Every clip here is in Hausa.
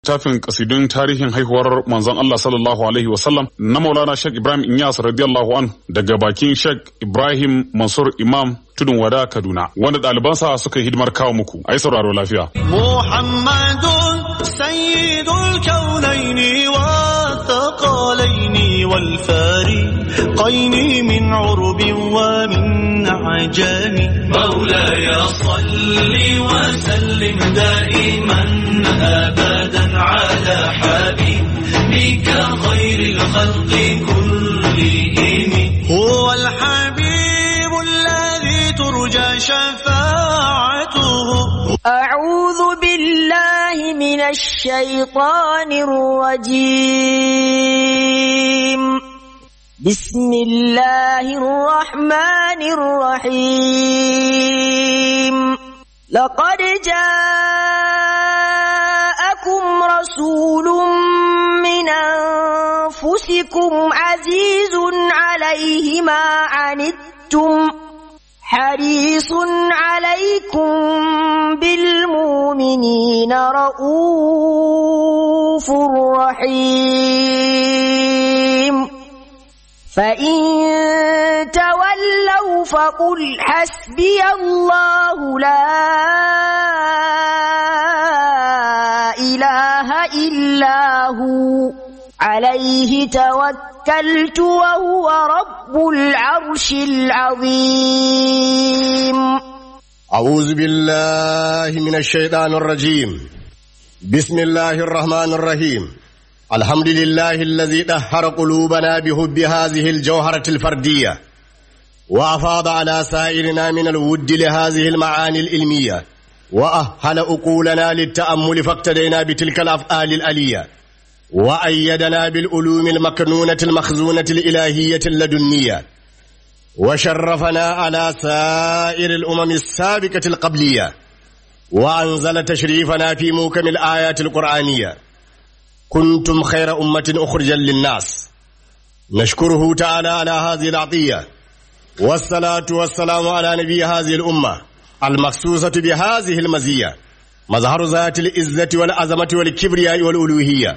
Tafin kasidun tarihin haihuwar manzon Allah sallallahu alaihi wasallam na Maulana Sheikh Ibrahim Inyas radiyallahu an daga bakin Sheikh Ibrahim Mansur Imam Tudun Wada Kaduna wanda ɗalibansa suka yi hidimar kawo muku. Ai sauraro lafiya. محمد سيد الكونين والثقلين والفارقين من عرب ومن عجم مولاي صل وسلم دائما ابدا على حبيبك خير الخلق كلهم هو الحبيب الذي ترجى شفاعته أعوذ بالله من الشيطان الرجيم بسم الله الرحمن الرحيم لقد جاءكم رسول من أنفسكم عزيز عليه ما عنتم حريص عليكم بالمؤمنين رؤوف رحيم فإن تولوا فقل حسبي الله لا إله إلا هو عليه توكلت وهو رب العرش العظيم أعوذ بالله من الشيطان الرجيم بسم الله الرحمن الرحيم الحمد لله الذي طهر قلوبنا بحب هذه الجوهرة الفردية وأفاض على سائرنا من الود لهذه المعاني العلمية وأهل أقولنا للتأمل فاقتدينا بتلك الأفعال الألية وأيدنا بالعلوم المكنونة المخزونة الإلهية اللدنية وشرفنا على سائر الأمم السابقة القبلية وأنزل تشريفنا في موكم الآيات القرآنية كنتم خير أمة أخرجا للناس نشكره تعالى على هذه العطية والصلاة والسلام على نبي هذه الأمة المخصوصة بهذه المزية مظهر ذات العزة والعظمة والكبرياء والألوهية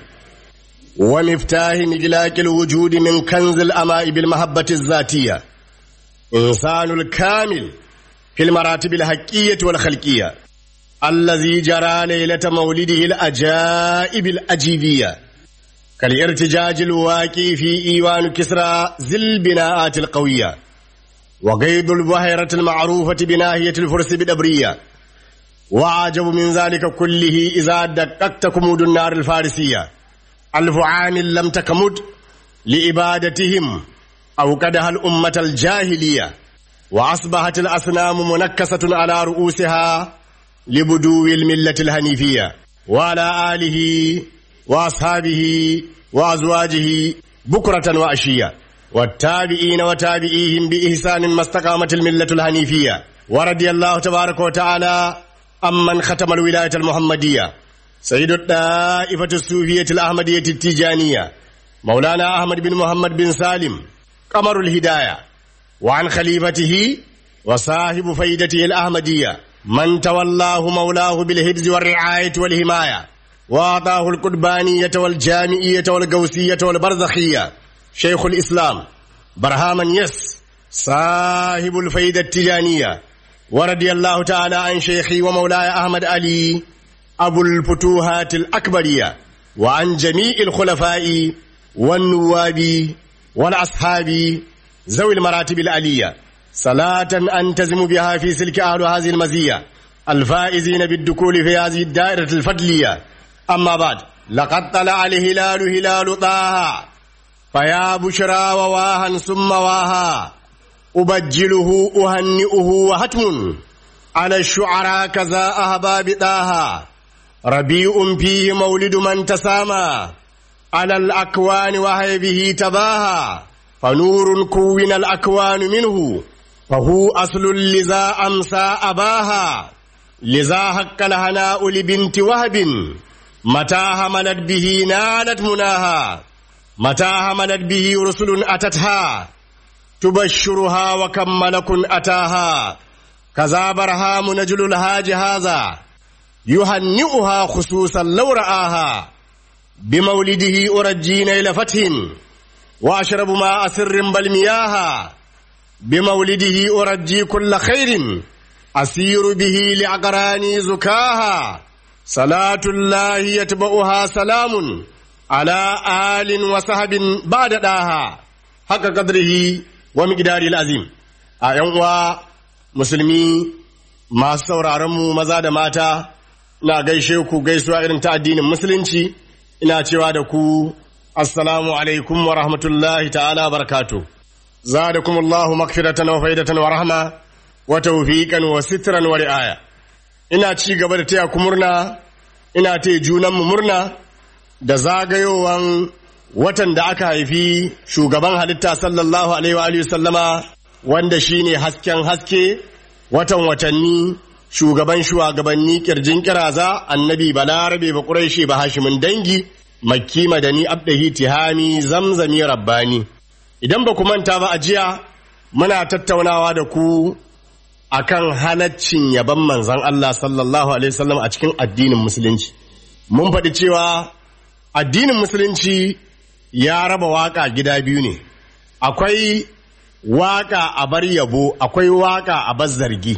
ومفتاح مجلاك الوجود من كنز الأماء بالمحبة الذاتية إنسان الكامل في المراتب الحقية والخلقية الذي جرى ليلة مولده الأجائب الأجيبية كالارتجاج الواقع في إيوان كسرى ذي البناءات القوية وقيد البحيرة المعروفة بناهية الفرس بدبرية وعجب من ذلك كله إذا دققت كمود النار الفارسية ألف عام لم تكمد لإبادتهم أوقدها الأمة الجاهلية وأصبحت الأصنام منكسة على رؤوسها لبدو الملة الهنيفية وعلى آله وأصحابه وأزواجه بكرة وأشية والتابعين وتابعيهم بإحسان ما استقامت الملة الهنيفية ورضي الله تبارك وتعالى أمن ختم الولاية المحمدية سيد الطائفة الصوفية الأحمدية التيجانية مولانا أحمد بن محمد بن سالم قمر الهداية وعن خليفته وصاحب فيدته الأحمدية من تولاه مولاه بالحفظ والرعاية والحماية وأعطاه القربانية والجامعية والقوسية والبرزخية شيخ الإسلام برهاما يس صاحب الفيدة التجانية ورضي الله تعالى عن شيخي ومولاي أحمد علي أبو الفتوحات الأكبرية وعن جميع الخلفاء والنواب والأصحاب ذوي المراتب العلية صلاة أنتزم بها في سلك أهل هذه المزية الفائزين بالدخول في هذه الدائرة الفضلية أما بعد لقد طلع الهلال هلال طه فيا بشرى وواها ثم واها أبجله أهنئه وهتم على الشعراء كذا أهباب طه ربيع فيه مولد من تسامى على الأكوان وهي به تباهى فنور كون الأكوان منه فهو أصل لذا أمسى أباها لذا حق الهناء لبنت وهب متى هملت به نالت مناها متى هملت به رسل أتتها تبشرها وكم ملك أتاها كذا برهام نجل الهاج هذا يهنئها خصوصا لو رآها بمولده أرجي نيل فتح وأشرب ماء سر بل مياها بمولده أرجي كل خير أسير به لعقراني زكاها صلاة الله يتبعها سلام على آل وصحب بعد داها حق قدره ومقدار العظيم أيها مسلمي ما sauraronmu maza da mata na gaishe ku gaisuwa irin ta addinin musulunci ina cewa da ku assalamu alaikum wa rahmatullahi ta'ala barakatu zadakum Allahu makfiratan wa faidatan wa rahma wa tawfiqan wa sitran wa ri'aya ina ci gaba da taya ku murna ina taya junan mu murna da zagayowan watan da aka haifi shugaban halitta sallallahu alaihi wa alihi sallama wanda shine hasken haske watan watanni shugaban shugabanni kirjin kiraza annabi balarabe ba quraishi ba hashimin dangi makki madani abdahi tihami zamzami rabbani idan ba ku manta ba a jiya muna tattaunawa da ku akan halaccin yaban manzon Allah sallallahu alaihi wasallam a cikin addinin musulunci mun faɗi cewa addinin musulunci ya raba waka gida biyu ne akwai waka a bar yabo akwai waka a bar zargi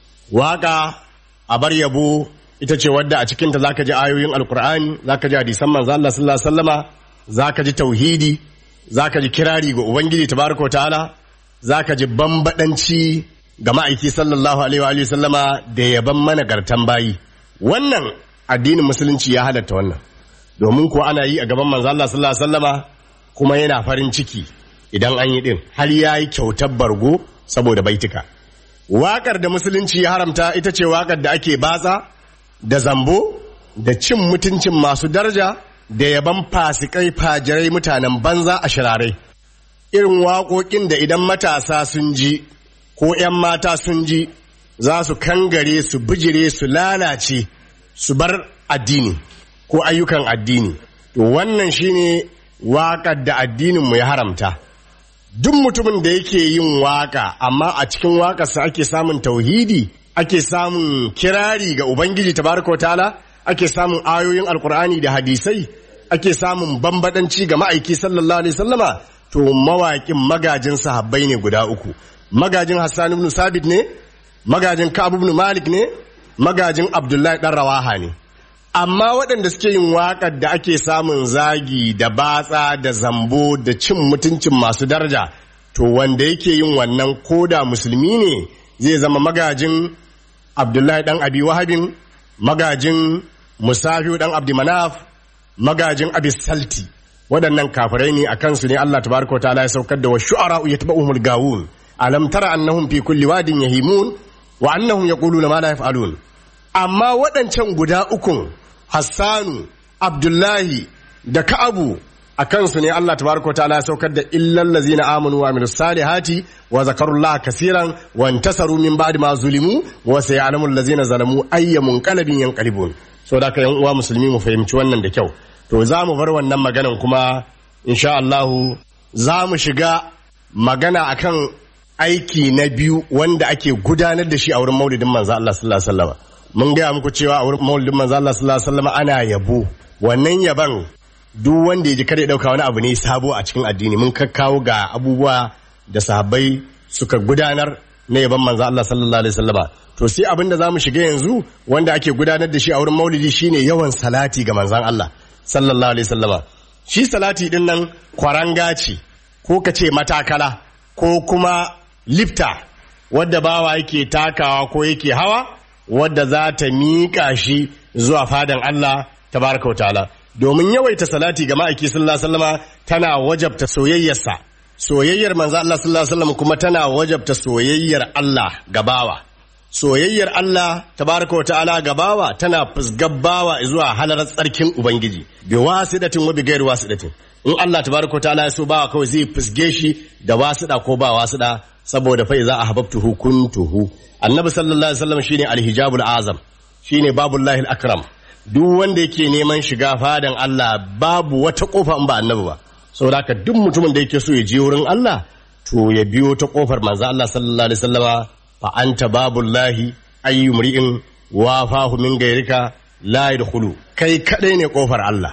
waka a bar yabo ita ce wadda a cikinta zaka ji ayoyin alkur'ani zaka ji hadisan manzo Allah sallallahu alaihi wasallama zaka ji tauhidi zaka ji kirari ga ubangiji tabaraka wa ta'ala zaka ji bambadanci ga ma'aiki sallallahu alaihi wa alihi sallama da yaban managartan bayi wannan addinin musulunci ya halatta wannan domin ko ana yi a gaban manzo Allah sallallahu alaihi wasallama kuma yana farin ciki idan an yi din har yayi kyautar bargo saboda baitika waƙar da musulunci ya haramta ita ce waƙar da ake batsa da zambo da cin mutuncin masu daraja da yaban fasikai fajirai mutanen banza a shirarai irin waƙoƙin da idan matasa sun ji ko 'yan mata sun ji za su kangare su bijire su lalace su bar addini ko ayyukan addini to wannan shine waƙar da addininmu ya haramta duk mutumin da yake yin waka amma a cikin wakarsa ake samun tauhidi ake samun kirari ga ubangiji tabaraka wa ta'ala ake samun ayoyin alkur'ani da hadisai ake samun bambadanci ga ma'aiki sallallahu alaihi sallama to mawaƙin magajin sahabbai ne guda uku magajin hassan ibn sabit ne magajin ka'ab ibn malik ne magajin abdullahi dan rawaha ne amma waɗanda suke yin waƙar da ake samun zagi da batsa da zambo da cin mutuncin masu daraja to wanda yake yin wannan koda musulmi ne zai zama magajin abdullahi ɗan abi wahabin magajin musafiu ɗan abdimanaf magajin abis salti waɗannan kafirai ne a kansu ne Allah tabaraka ta'ala ya saukar da wa shu'ara yatba'uhumul gawun alam tara annahum fi kulli wadin yahimun wa annahum yaquluna ma la yaf'alun amma waɗancan guda ukun Hassanu, Abdullahi da Ka'abu a kansu ne Allah tabaraka ta'ala ya saukar da illal ladzina amanu wa amilus salihati wa zakarullaha kaseeran wa intasaru min ba'di ma zulimu wa sayalamul ladzina zalamu ayyamun qalbin yanqalibun so da yan uwa musulmi mu fahimci wannan da kyau to za mu bar wannan maganan kuma insha Allah za mu shiga magana akan aiki na biyu wanda ake gudanar da shi a wurin maulidin manzo Allah sallallahu alaihi wasallam mun gaya muku cewa a wurin maulidin manzo Allah sallallahu alaihi wasallam ana yabo wannan yaban duk wanda ya ji kare dauka wani abu ne sabo a cikin addini mun kakkawo ga abubuwa da sahabbai suka gudanar na yaban manzo Allah sallallahu alaihi wasallama to sai abin da zamu shiga yanzu wanda ake gudanar da shi a wurin maulidi shine yawan salati ga manzon Allah sallallahu alaihi wasallama shi salati din nan kwaranga ce ko ka ce matakala ko kuma lifta wadda bawa yake takawa ko yake hawa wadda za ta miƙa shi zuwa fadan Allah tabaraka wa ta'ala domin yawaita salati ga ma'aiki sallallahu alaihi wasallama tana wajabta soyayyarsa soyayyar manzo Allah sallallahu alaihi wasallam kuma tana wajabta soyayyar Allah ga bawa soyayyar Allah tabaraka wa ta'ala ga bawa tana fusgar bawa zuwa halarar tsarkin ubangiji bi wasidatin wa bi ghairi wasidatin in Allah tabaraka wa ta'ala ya so bawa kawai zai fusge shi da wasida ko ba wasida saboda fa iza ahbabtuhu kuntuhu annabi sallallahu alaihi wasallam shine alhijabul azam shine babullahi akram duk wanda yake neman shiga fadan Allah babu wata kofa in ba annabi ba saboda haka duk mutumin da yake so ya je wurin Allah to ya biyo ta kofar manzo Allah sallallahu alaihi wasallama fa anta babullahi ayyu mri'in wa fahu min gairika la yadkhulu kai kadai ne kofar Allah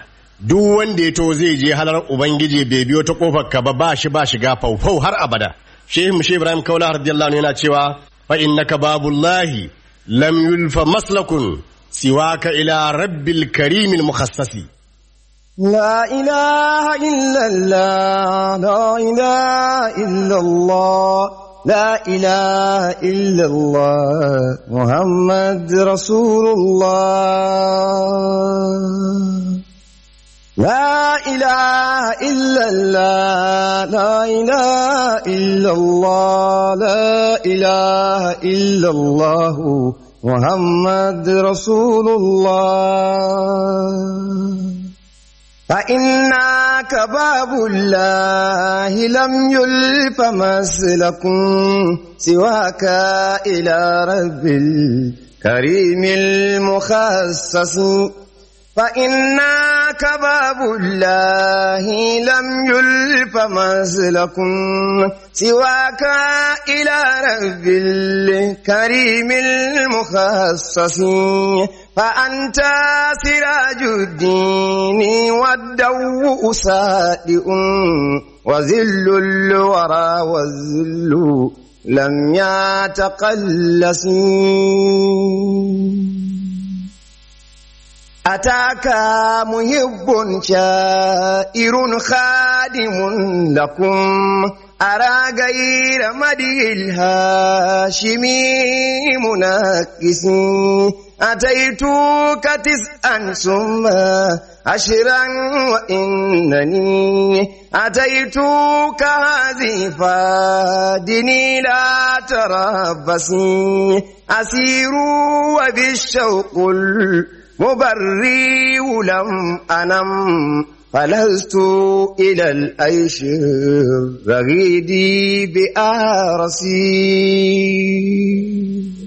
duk wanda ya to zai je halar ubangiji bai biyo ta kofar ka ba ba shi ba shiga faufau har abada shehu mushe ibrahim kaula radiyallahu anhu yana cewa fa innaka babullahi lam yulfa maslakun siwaka ila rabbil karimil mukhassasi لا إله إلا الله لا إله إلا الله لا إله إلا الله محمد رسول الله لا إله إلا الله لا إله إلا الله لا إله إلا الله محمد رسول الله فإنك باب الله لم يلف مسلكم سواك إلى رب الكريم المخصص فإنك باب الله لم يلف مسلكم سواك إلى رب الكريم المخصص فأنت سراج الدين والدوء سادئ وذل الورى والذل لم يتقلس أتاك محب شائر خادم لكم أرى غير مدي الهاشمي منكس أتيتك تسعا ثم عشرا وإنني أتيتك هذه فادني لا تربصي أسير وبالشوق المبري لم أنم فلست إلى الأيش الرغيد بآرسي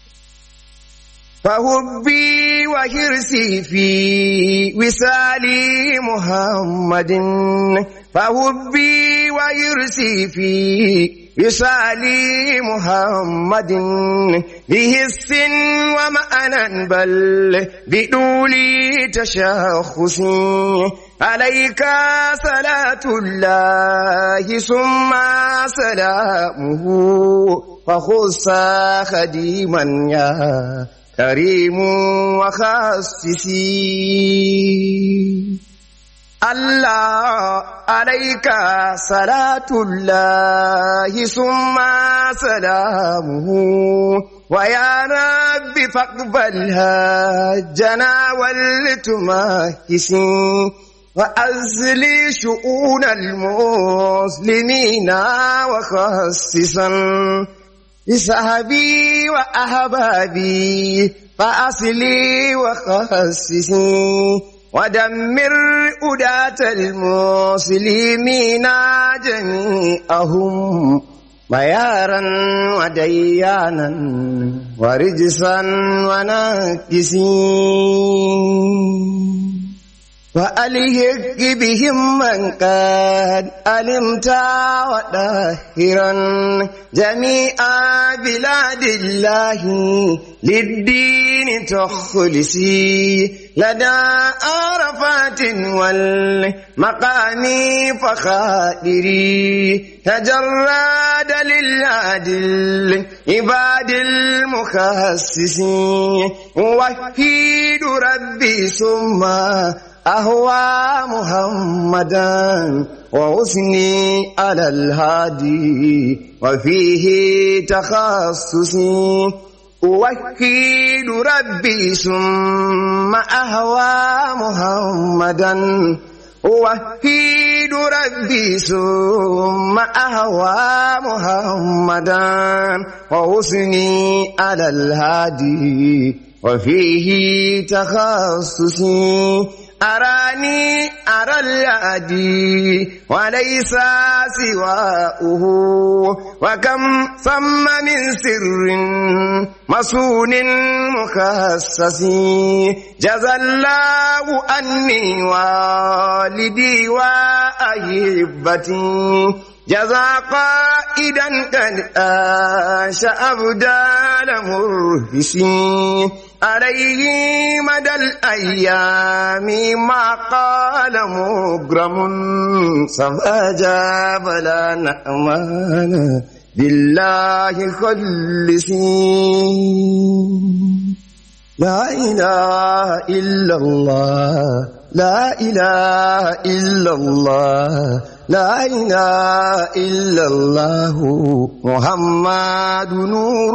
فهبي وحرصي في وصال محمد فهبي وحرصي في وصال محمد بهس ومأنا بل بدول تشخص عليك صلاة الله ثم سلامه فخص خديما يا كريم وخصصي الله عليك صلاة الله ثم سلامه ويا رب فاقبلها جنا والتماكسين وأزلي شؤون المسلمين وخصصا بصحبي وأحبابي فأصلي وخصصي ودمر أداة المسلمين جميعهم بيارا وديانا ورجسا ونكسين وألهك بهم من قد علمت وداهرا جميع بلاد الله للدين تخلصي لدى عرفات والمقام فخادري تجرد للعدل عباد المخصصين وحيد ربي ثم أهوى محمدا وحسني على الهادي وفيه تخصصي أوحد ربي ثم أهوى محمدا أوحد ربي ثم أهوى محمدا وحسني على الهادي وفيه تخصصي أراني أرى الهادي وليس سواؤه وكم ثم من سر مسون مخصص جزى الله أني والدي وأحبتي جزى قائدا قد أنشأ أبدال مرهسين عليه مدى الأيام ما قال مغرم فأجاب لا نأمان بالله خلصين لا إله إلا الله لا إله إلا الله لا إله إلا الله محمد نور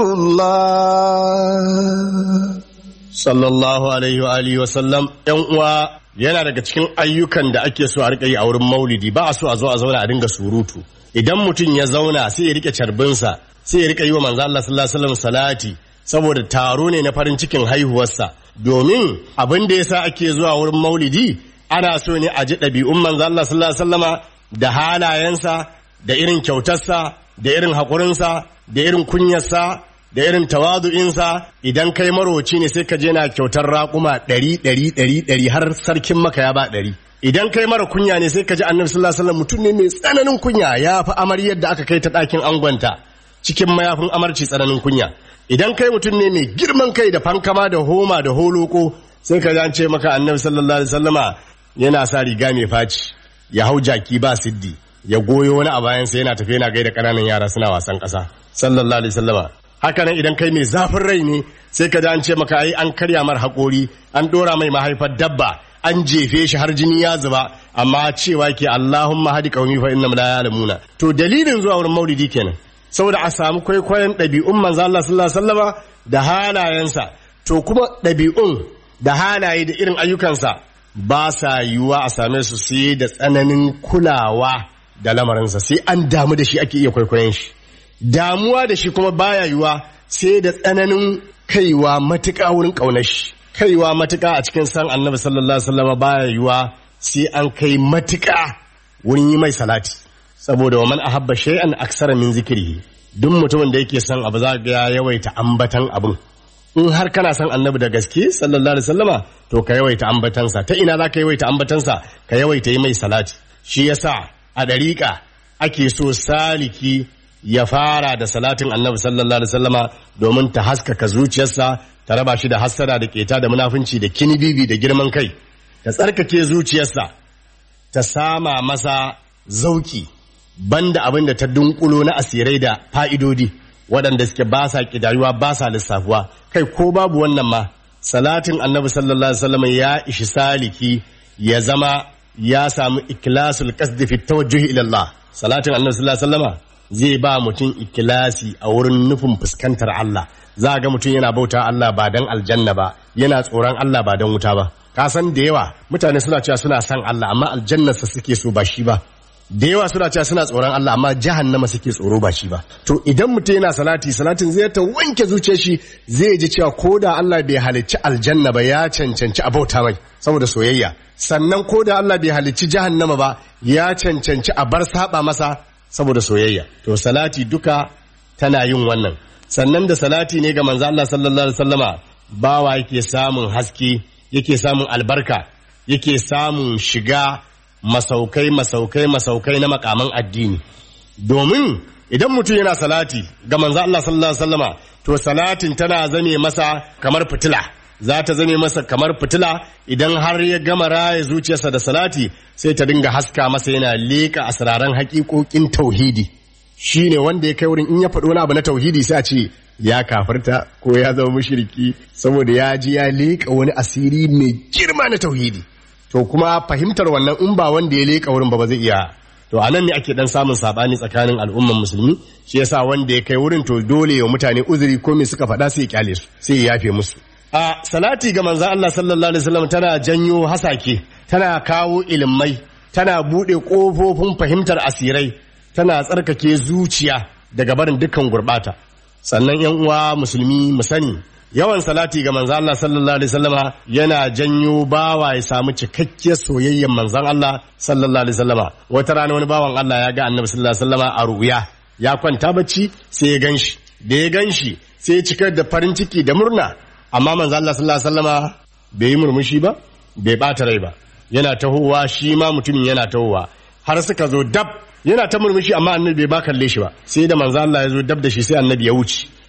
الله sallallahu alaihi wa alihi wa sallam yan uwa yana daga cikin ayyukan da ake so a rika yi a wurin maulidi ba a so a zo a zauna a dinga surutu idan mutum ya zauna sai ya rike carbinsa sai ya rika yi wa manzo Allah sallallahu alaihi wasallam salati saboda taro ne na farin cikin haihuwarsa domin abin da yasa ake zuwa wurin maulidi ana so ne a ji ɗabi'un manzo Allah sallallahu alaihi wasallama da halayensa da irin kyautarsa da irin haƙurinsa da irin kunyarsa da irin tawadu'insa idan kai maroci ne sai ka je na kyautar raƙuma ɗari ɗari ɗari ɗari har sarkin maka ya ba ɗari idan kai mara kunya ne sai ka ji annabi sallallahu alaihi wasallam mutum ne mai tsananin kunya ya fi amaryar da aka kai ta ɗakin angonta cikin mayafin amarci tsananin kunya idan kai mutum ne mai girman kai da fankama da homa da holoko sai ka ji an ce maka annabi sallallahu alaihi wasallama yana sa riga mai faci ya hau jaki ba siddi ya goyo wani a bayansa yana tafiya yana gaida ƙananan yara suna wasan ƙasa sallallahu alaihi wasallama haka nan idan kai mai zafin rai ne sai ka an ce maka ai an karya mar haƙori an ɗora mai mahaifar dabba an jefe shi har jini ya zuba amma cewa ke Allahumma hadi qaumi fa innahum la ya'lamuna to dalilin zuwa wurin maulidi kenan saboda a samu kwaikwayon ɗabi'un manzo Allah sallallahu alaihi wasallama da halayensa to kuma ɗabi'un da halaye da irin ayyukansa ba sa yiwuwa a same su sai da tsananin kulawa da lamarinsa sai an damu da shi ake iya kwaikwayon shi damuwa da shi kuma baya yiwa sai da tsananin kaiwa matuƙa wurin ƙaunar shi kaiwa matuƙa a cikin san annabi sallallahu alaihi wasallam baya yiwa sai an kai matuƙa wurin yi mai salati saboda wa man ahabba shay'an aksara min zikrihi duk mutumin da yake son abu za ga ya yawaita ambatan abun in har kana son annabi da gaske sallallahu alaihi wasallama to ka yawaita ambatansa ta ina za ka yawaita ambatansa ka yawaita yi mai salati shi yasa a dariƙa ake so saliki ya fara da salatin annabi sallallahu alaihi wasallama domin ta haskaka zuciyarsa ta raba shi da hassada da keta da munafunci da kinibibi da girman kai ta tsarkake zuciyarsa ta sama masa zauki banda abin da ta dunkulo na asirai da fa'idodi waɗanda suke ba sa ƙidayuwa ba sa lissafuwa kai ko babu wannan ma salatin annabi sallallahu alaihi wasallama ya ishi saliki ya zama ya samu ikilasul qasdi fi tawajjuhi ila Allah salatin annabi sallallahu alaihi wasallama zai ba mutum ikilasi a wurin nufin fuskantar Allah za ga mutum yana bauta Allah ba dan aljanna ba yana tsoron Allah ba dan wuta ba ka san da yawa mutane suna cewa suna son Allah amma aljannarsa suke so ba shi ba da yawa suna cewa suna tsoron Allah amma jahannama suke tsoro ba shi ba to idan mutum yana salati salatin zai ta wanke zuciyar shi zai ji cewa ko da Allah bai halicci aljanna ba ya cancanci a bauta mai saboda soyayya sannan ko da Allah bai halicci jahannama ba ya cancanci a bar saba masa saboda soyayya to salati duka tana yin wannan sannan da salati ne ga manzo Allah sallallahu alaihi wasallama bawa yake samun haske yake samun albarka yake samun shiga masaukai masaukai masaukai na makaman addini domin idan mutum yana salati ga manzo Allah sallallahu alaihi wasallama to salatin tana zame masa kamar fitila za ta zame masa kamar fitila idan har ya gama raya zuciyarsa da salati sai ta dinga haska masa yana leƙa asraran haƙiƙoƙin tauhidi shine wanda ya kai wurin in ya faɗi wani abu na tauhidi sai a ce ya kafarta ko ya zama mushriki saboda ya ji ya leƙa wani asiri mai girma na tauhidi to kuma fahimtar wannan in ba wanda ya leƙa wurin ba ba zai iya to a nan ne ake dan samun sabani tsakanin al'umman musulmi shi yasa wanda ya kai wurin to dole ya mutane uzuri ko me suka faɗa sai ya kyale su sai ya yafe musu a salati ga manzon Allah sallallahu alaihi wasallam tana janyo hasake tana kawo ilimai tana bude kofofin fahimtar asirai tana tsarkake zuciya daga barin dukkan gurbata sannan yan uwa musulmi mu sani yawan salati ga manzon Allah sallallahu alaihi wasallama yana janyo bawa ya samu cikakkiyar soyayyar manzon Allah sallallahu alaihi wasallama wata rana wani bawan Allah ya ga annabi sallallahu alaihi wasallama a ruya ya kwanta bacci sai ya ganshi da ya ganshi sai ya cikar da farin ciki da murna amma manzon Allah sallallahu alaihi wasallama bai yi murmushi ba bai bata rai ba yana tahowa shi ma mutumin yana tahowa har suka zo dab yana ta murmushi amma annabi bai ba kalle shi ba sai da manzo Allah ya zo dab da shi sai annabi ya wuce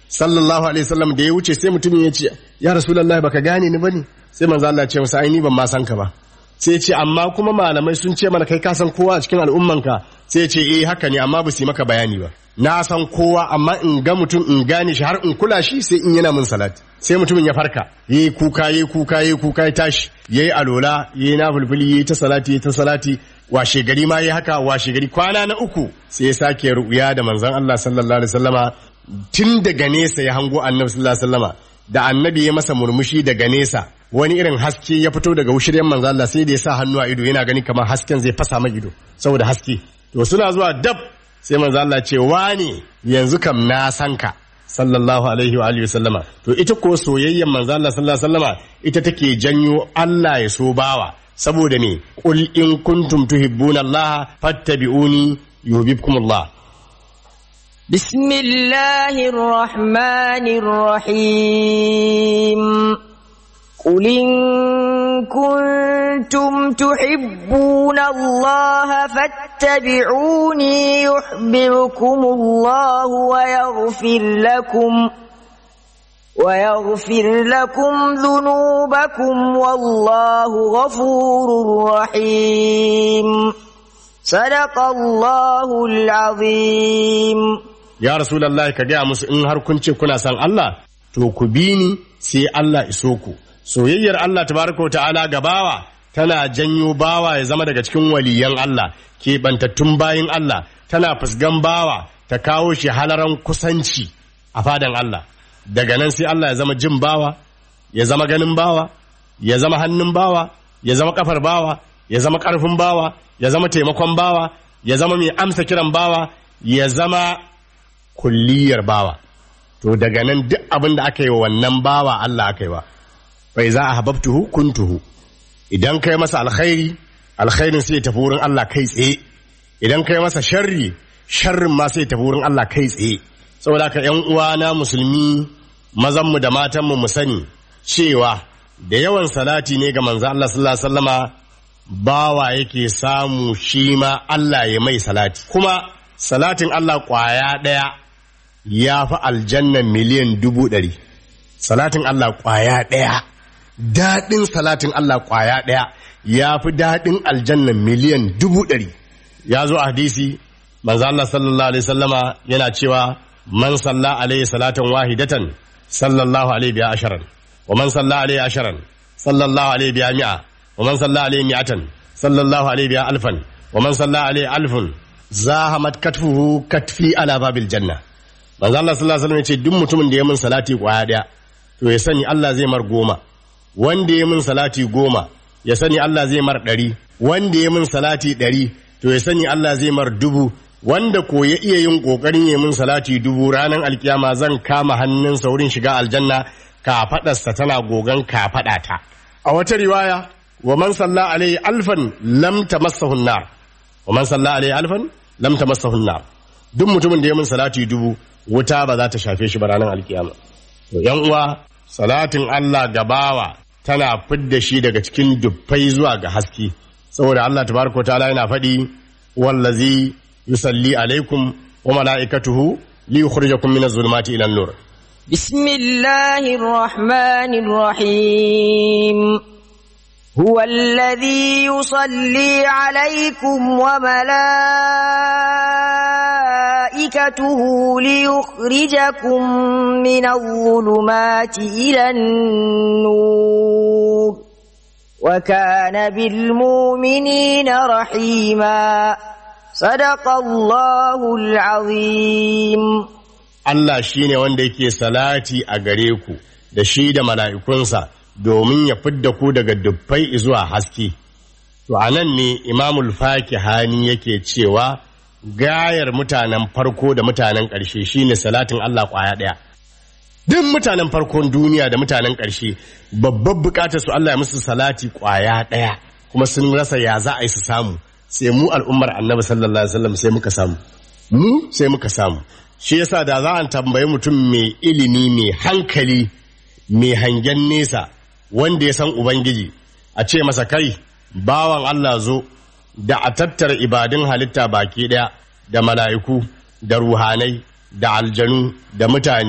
sallallahu alaihi wasallam da ya wuce sai mutumin ya ce ya rasulullahi baka gane ni bane sai manzo Allah ya ce masa ai ni ban ma san ka ba sai ya ce amma kuma malamai sun ce mana kai ka san kowa a cikin al'ummanka sai ya ce eh haka ne amma ba su yi maka bayani ba na san kowa amma in ga mutum in gane shi har in kula shi sai in yana min salati sai mutumin ya farka yayi kuka yayi kuka yayi kuka ya tashi yayi alola yayi na fulfuli yayi ta salati yayi ta salati washe gari ma yayi haka washe gari kwana na uku sai ya sake ru'ya da manzon Allah sallallahu alaihi wasallama tun daga nesa ya hango annabi sallallahu alaihi wasallama da annabi ya masa murmushi daga nesa wani irin haske ya fito daga wushiryan manzo Allah sai da ya sa hannu a ido yana gani kamar hasken zai fasa mai ido saboda haske to suna zuwa dab sai manzo Allah ce wani yanzu kam na san ka sallallahu alaihi wa alihi wasallama to ita ko soyayyen manzo Allah sallallahu alaihi wasallama ita take janyo Allah ya so bawa saboda me qul in kuntum tuhibbuna Allah fattabi'uni yuhibbukumullah بسم الله الرحمن الرحيم قل إن كنتم تحبون الله فاتبعوني يحببكم الله ويغفر لكم ويغفر لكم ذنوبكم والله غفور رحيم صدق الله العظيم ya rasulullahi ka gaya musu in har kun ce kuna san Allah to ku bi ni sai Allah iso ku soyayyar Allah tabaraka wa ta'ala ga bawa tana janyo bawa ya zama daga cikin waliyan Allah keɓantattun bayin Allah tana fusgan bawa ta kawo shi halaran kusanci a fadan Allah daga nan sai Allah ya zama jin bawa ya zama ganin bawa ya zama hannun bawa ya zama kafar bawa ya zama ƙarfin bawa ya zama taimakon bawa ya zama mai amsa kiran bawa ya zama kulliyar bawa to daga nan duk abin da aka yi wa wannan bawa Allah aka yi wa bai za a hababtuhu kuntuhu idan kai masa alkhairi alkhairin sai ya tafi wurin Allah kai tsaye idan kai masa sharri sharrin ma sai ya tafi wurin Allah kai tsaye saboda haka ƴan uwana musulmi mazanmu da matanmu mu sani cewa da yawan salati ne ga manzo Allah sallallahu alaihi wasallama bawa yake samu shi ma Allah ya mai salati kuma salatin Allah kwaya ɗaya ya fi aljannan miliyan dubu ɗari salatin Allah kwaya ɗaya daɗin salatin Allah kwaya ɗaya ya fi daɗin aljannan miliyan dubu ɗari ya zo a hadisi manzo Allah sallallahu alaihi sallama yana cewa man salla alaihi salatan wahidatan sallallahu alaihi biya asharan wa man salla alaihi asharan sallallahu alaihi biya mi'a wa man salla alaihi mi'atan sallallahu alaihi biya alfan wa man salla alaihi alfun zahamat katfuhu katfi ala babil janna manzo Allah sallallahu alaihi wasallam yace duk mutumin da ya min salati kwaya daya to ya sani Allah zai mar goma wanda ya min salati goma ya sani Allah zai mar ɗari wanda ya min salati ɗari to ya sani Allah zai mar dubu wanda ko ya iya yin ƙoƙarin ya min salati dubu ranar alkiyama zan kama hannunsa wurin shiga aljanna kafaɗarsa tana gogan kafaɗata a wata riwaya wa man salla alaihi alfan lam tamassahu nar wa man salla alaihi alfan lam tamassahu nar duk mutumin da ya min salati dubu wuta ba za ta shafe shi ba ranar alkiyama to yan uwa salatin Allah gabawa tana fidda shi daga cikin dubbai zuwa ga haske saboda Allah tabaraka ta'ala yana faɗi wallazi yusalli alaikum wa mala'ikatuhu li yukhrijakum min az-zulumati ila an-nur بسم الله الرحمن الرحيم هو الذي يصلي عليكم وملائكته ليخرجكم من الظلمات إلى النور وكان بالمؤمنين رحيما صدق الله العظيم Allah shi ne wanda yake salati a gare ku da shi da mala'ikunsa domin ya fidda ku daga dubbai zuwa haske. To a nan ne Imamul Fakihani yake cewa gayar mutanen farko da mutanen ƙarshe shi ne salatin Allah ƙwaya ɗaya. Duk mutanen farkon duniya da mutanen ƙarshe babbar buƙatar su Allah ya musu salati ƙwaya ɗaya kuma sun rasa ya za a yi su samu sai mu al'ummar annabi sallallahu alaihi wasallam sai muka samu. Mu sai muka samu. shi yasa da za a tambayi mutum mai ilimi mai hankali mai hangen nesa wanda ya san ubangiji a ce masa kai bawan Allah zo da a tattara ibadun halitta baki daya da mala'iku da ruhanai da aljanu da mutane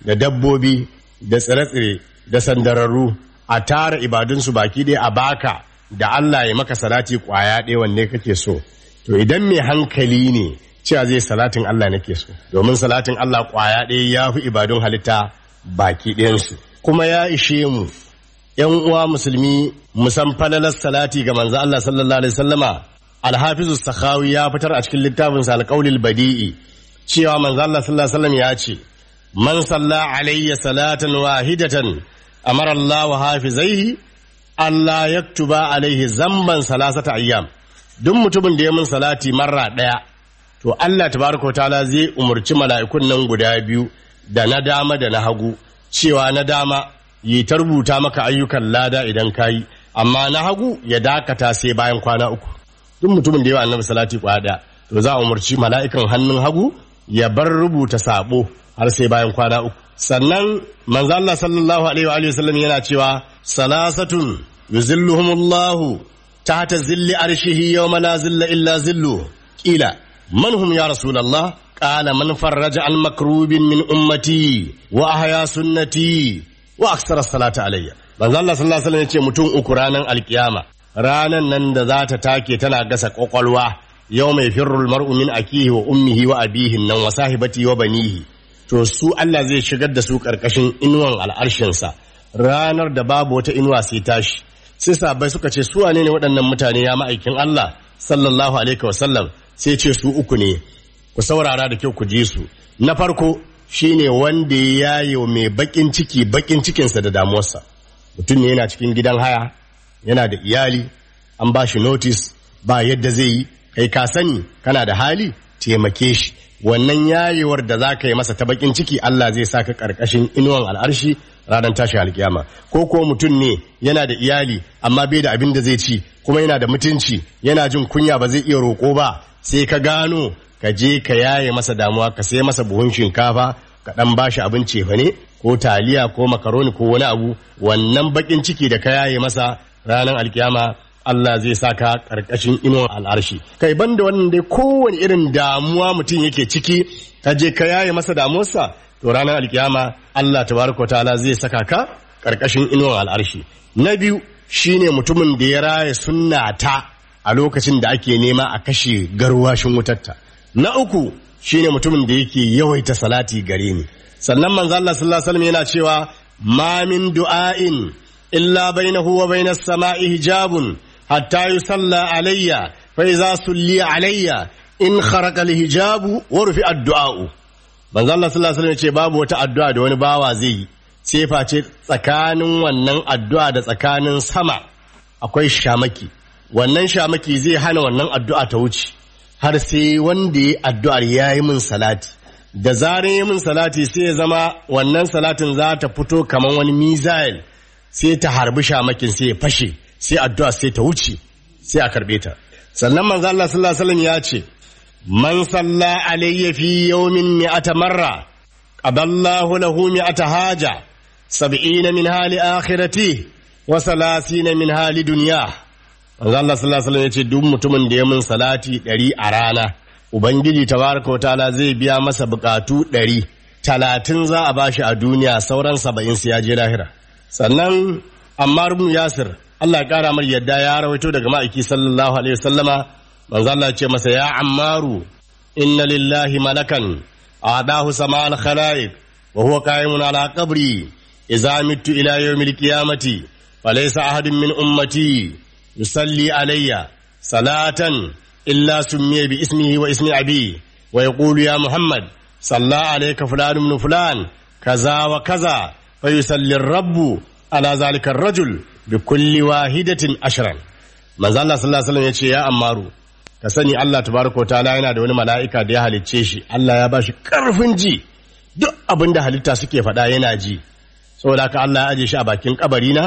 da dabbobi da tsire-tsire da sandararru a tara ibadunsu baki ɗaya a baka da Allah ya maka salati kwaya ɗaya wanne kake so to idan mai hankali ne cewa zai salatin Allah nake so domin salatin Allah kwaya ɗaya ya fi ibadun halitta baki ɗayansu kuma ya ishe mu ‘yan uwa musulmi musan falalar salati ga manzo Allah sallallahu alaihi wasallama alhafizu sakhawi ya fitar a cikin littafinsa alƙaulil badi'i cewa manzo Allah sallallahu alaihi wasallam ya ce man salla alayya salatan wahidatan amara Allah wa hafizaihi Allah yaktuba alaihi zamban salasata ayyam duk mutumin da ya min salati marra daya to Allah tabaraka ta'ala zai umurci mala'ikun nan guda biyu da na dama da na hagu cewa na dama yi ta rubuta maka ayyukan lada idan kayi amma na hagu ya dakata sai bayan kwana uku duk mutumin da yawa annabi salati kwaya daya to za a umarci mala'ikan hannun hagu ya bar rubuta sabo har sai bayan kwana uku sannan manzo Allah sallallahu alaihi wa alihi wasallam yana cewa salasatun yuzilluhumullahu tahta zilli arshihi yawma la zilla illa zillu qila man hum ya rasulullah qala man farraja al makrubin min ummati wa ahya sunnati wa aksara salata alayya manzo Allah sallallahu alaihi wasallam yace mutum uku ranan alkiyama ranan nan da za ta take tana gasa kwakwalwa yau mai firrul mar'u min akihi wa ummihi wa abihi nan wa sahibati wa banihi to su Allah zai shigar da su karkashin inuwan al'arshinsa ranar da babu wata inuwa sai tashi sai sabai suka ce su wane ne waɗannan mutane ya ma'aikin Allah sallallahu alaihi wasallam sai ce su uku ne ku saurara da kyau ku ji su na farko shine wanda ya yaye mai bakin ciki bakin cikinsa da damuwarsa mutum ne yana cikin gidan haya yana da iyali an ba shi notice ba yadda zai yi kai ka sani kana da hali taimake shi wannan yayewar da za ka yi masa ta bakin ciki Allah zai sa ka karkashin inuwan al'arshi ranar tashi alkiyama ko ko mutum ne yana da iyali amma bai da abin da zai ci kuma yana da mutunci yana jin kunya ba zai iya roƙo ba sai ka gano ka je ka yaye masa damuwa ka sai masa buhun shinkafa ka dan bashi abin cefa ne ko taliya ko makaroni ko wani abu wannan bakin ciki da ka yaye masa ranar alkiyama Allah zai saka karkashin inuwar al'arshi kai banda wannan dai kowane irin damuwa mutum yake ciki ka je ka yaye masa damuwarsa to ranar alkiyama Allah tabaraka ta'ala zai saka ka karkashin inuwar al'arshi na biyu shine mutumin da ya raya sunna ta a lokacin da ake nema a kashe garwashin wutarta na uku shine mutumin da yake yawaita salati gare ni sannan manzo Allah sallallahu alaihi wasallam yana cewa ma min du'ain illa bainahu wa bainas sama'i hijabun hatta yusalla alayya fa idza sulli alayya in kharaqa alhijabu wa rufi addu'a'u manzo Allah sallallahu alaihi wasallam ce babu wata addu'a da wani bawa zai yi sai face tsakanin wannan addu'a da tsakanin sama akwai shamaki wannan shamaki zai hana wannan addu'a ta wuce har sai wanda ya addu'ar ya yi min salati da zarar yi min salati sai ya zama wannan salatin za ta fito kamar wani mizail sai ta harbi shamakin sai ya fashe sai addu'a sai ta wuce sai a karbe ta sannan manzo Allah sallallahu alaihi wasallam ya ce man salla alayya fi yawmin mi'ata marra qadallahu lahu mi'ata haja sab'ina min hali akhirati wa salasina min hali dunya manzo Allah sallallahu alaihi wasallam ya ce duk mutumin da ya min salati ɗari a rana ubangiji tabaraka wa ta'ala zai biya masa bukatu ɗari talatin za a bashi a duniya sauran saba'in sai ya je lahira sannan Ammar ibn Yasir Allah ya kara mar yadda ya rawaito daga ma'aiki sallallahu alaihi wasallama manzo Allah ya ce masa ya Ammaru inna lillahi malakan adahu sama'al khalaiq wa huwa qa'imun ala qabri idza mittu ila yawmil qiyamati falaysa ahadun min ummati yusalli alayya salatan illa summiya bi ismihi wa ismi abi wa yaqulu ya Muhammad صلى عليك فلان من فلان كذا وكذا فيصلي الرب على ذلك الرجل بكل واحدة عشرا manzo Allah sallallahu alaihi wasallam yace ya ammaru ka sani Allah tabaraka wa ta'ala yana da wani mala'ika da ya halicce shi Allah ya bashi karfin ji duk abin da halitta suke faɗa yana ji saboda haka Allah ya aje shi a bakin kabari na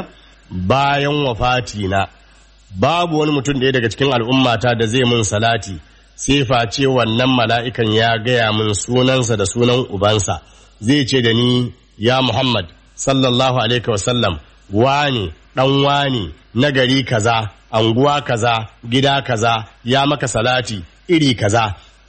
bayan wafati na babu wani mutum ɗaya daga cikin al'ummata da zai mun salati sai face wannan mala'ikan ya gaya min sunansa da sunan ubansa zai ce da ni ya Muhammad sallallahu alaihi wasallam wani ɗan wani na gari kaza anguwa kaza gida kaza ya maka salati iri kaza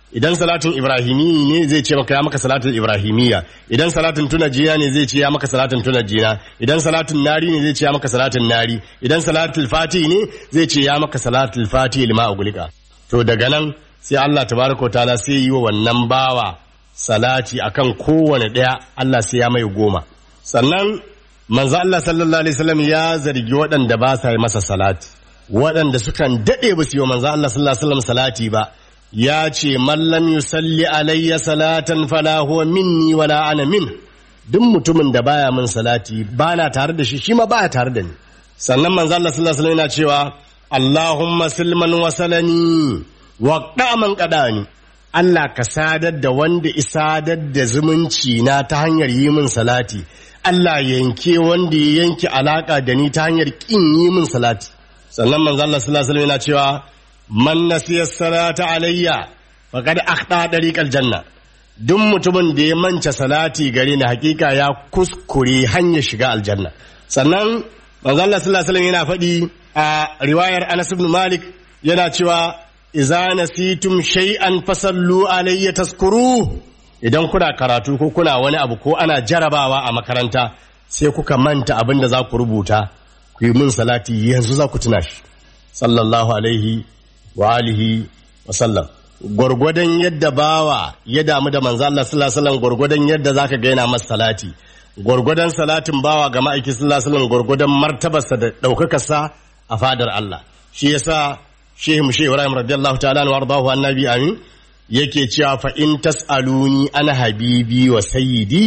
idan salatin ibrahimi ne zai ce maka ya maka salatin ibrahimiyya idan salatin tunajiya ne zai ce ya maka salatin tunajiya idan salatin nari ne zai ce ya maka salatin nari idan salatul fati ne zai ce ya maka salatul fati lima ugulika to daga nan sai Allah tabaraka wa ta'ala sai yi wa wannan bawa salati akan kowane daya Allah sai ya mai goma sannan manzo Allah sallallahu alaihi wasallam ya zargi waɗanda ba sa yi masa salati waɗanda sukan daɗe ba su yi wa manzo Allah sallallahu alaihi wasallam salati ba ya ce mallam yusalli alayya salatan fala huwa minni wala ana min duk mutumin da baya min salati bana tare da shi shi ma baya tare da ni sannan manzo Allah sallallahu alaihi wasallam yana cewa Allahumma silman wasalani wa daman qadani Allah ka sadar da wanda isadar da zumunci na ta hanyar yi min salati Allah yanke wanda ya yanke alaka da ni ta hanyar kin yi min salati sannan manzo Allah sallallahu alaihi wasallam yana cewa man nasiya salata alayya faqad akhta dariqal janna duk mutumin da ya manta salati gare ni hakika ya kuskure hanyar shiga aljanna sannan manzo Allah sallallahu alaihi wasallam yana faɗi a riwayar Anas ibn Malik yana cewa idza nasitum shay'an fasallu alayya taskuru idan kuna karatu ko kuna wani abu ko ana jarabawa a makaranta sai kuka manta abin da za ku rubuta ku yi min salati yanzu za ku tuna shi sallallahu alaihi wa alihi wa sallam gwargwadon yadda bawa ya damu da manzo Allah sallallahu alaihi wasallam gwargwadon yadda zaka ga yana masa salati gwargwadon salatin bawa ga ma'aiki sallallahu alaihi wasallam gwargwadon martabarsa da daukakarsa a fadar Allah shi yasa Shehu Mushe Ibrahim radiyallahu ta'ala wa ardahu annabi amin yake cewa fa in tasaluni ana habibi wa sayyidi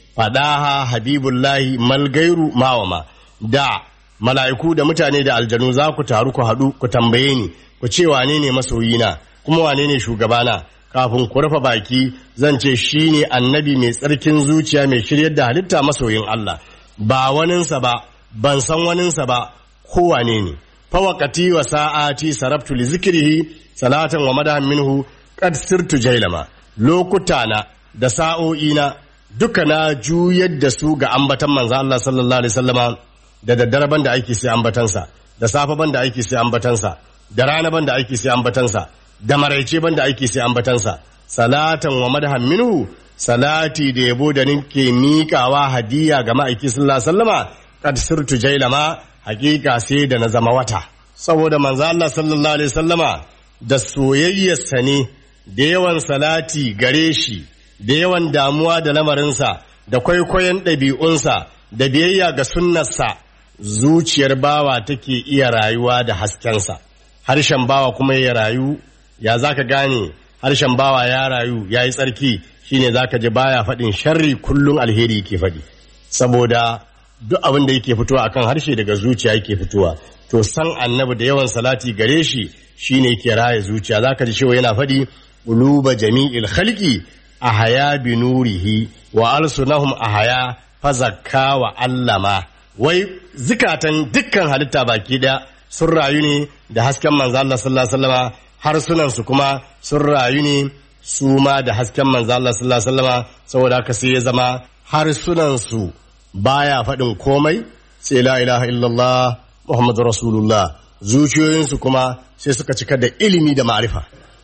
fadaha habibullahi mal gairu mawama da mala'iku da mutane da aljanu za ku taru ku haɗu ku tambaye ni ku ce wane ne masoyina kuma wane ne shugabana kafin ku rufe baki zan ce shi ne annabi mai tsarkin zuciya mai shiryar da halitta masoyin Allah ba waninsa ba ban san waninsa ba ko wane ne fawakati wa sa'ati sarabtu li zikrihi salatan wa madahan minhu qad sirtu jailama lokuta na da sa'o'ina duka na juyar da su ga ambatan manzo Allah sallallahu alaihi wasallama da daddare ban da aiki sai ambatansa da safe ban da aiki sai ambatansa da rana ban da aiki sai ambatansa da maraice ban da aiki sai ambatansa salatan wa madhan minhu salati da yabo da ninke miƙawa hadiya ga ma'aiki sallallahu alaihi wasallama kad sirtu jailama hakika sai da na zama wata saboda manzo Allah sallallahu alaihi wasallama da soyayyarsa ne da yawan salati gare shi da yawan damuwa da lamarinsa da kwaikwayon ɗabi'unsa da biyayya ga sunnarsa zuciyar bawa take iya rayuwa da haskensa harshen bawa kuma ya rayu ya zaka gane harshen bawa ya rayu ya yi tsarki shine zaka ji baya faɗin sharri kullum alheri yake faɗi saboda duk abin da yake fitowa akan harshe daga zuciya yake fitowa to san annabi da yawan salati gare shi shine yake raya zuciya zaka ji cewa yana faɗi uluba jami'il khalqi ahaya bi nurihi wa alsunahum ahaya fazakka wa allama wai zikatan dukkan halitta baki daya sun rayu ne da hasken manzo Allah sallallahu alaihi wasallama harsunan su kuma sun rayu ne su ma da hasken manzo Allah sallallahu alaihi wasallama saboda haka sai ya zama harsunan su baya faɗin komai sai la ilaha illallah muhammadu rasulullah zuciyoyinsu kuma sai suka cika da ilimi da ma'arifa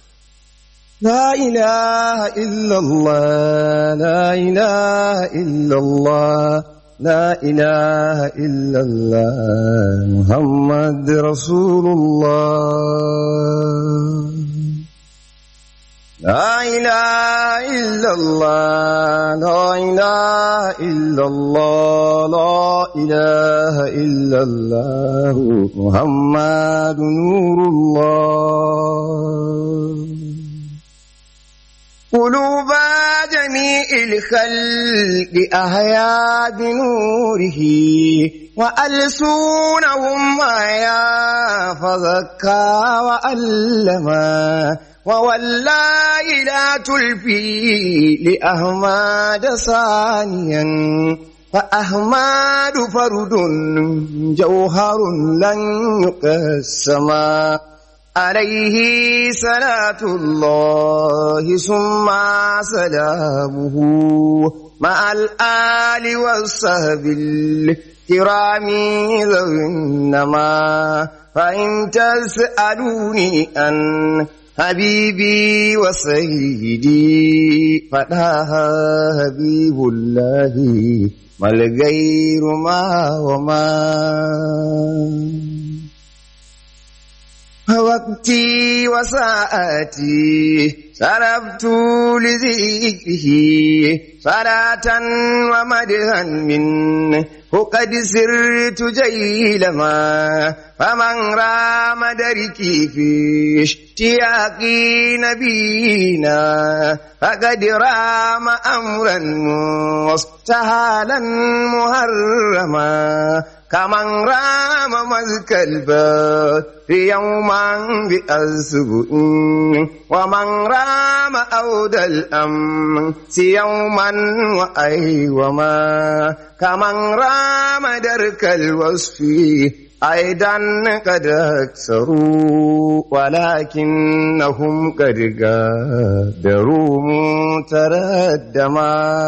لا إله إلا الله لا إله إلا الله لا إله إلا الله محمد رسول الله لا إله إلا الله لا إله إلا الله لا إله إلا الله محمد نور الله قلوب جميع الخلق أحيا بنوره وألسونهم يا فذكى وألما ووالله لا تلفي لأحمد ثانيا فأحمد فرد جوهر لن يقسما عليه صلاة الله ثم سلامه مع الآل والصحب الكرام ذوي النما فإن تسألوني أن حبيبي وسيدي فتاها حبيب الله ما الغير ما وما وقتي وساعتي صرفت لذكره صلاة ومدها منه قد سرت جيلما فمن رام دركي في اشتياق نبينا فقد رام أمرا مستهالا مهرما كمن رام مزك البر يوما بأسبوع ومن رام أود الأمس يوما وأيوما كمن رام درك الوصف أيضا قد أكثروا ولكنهم قد قادروا متردما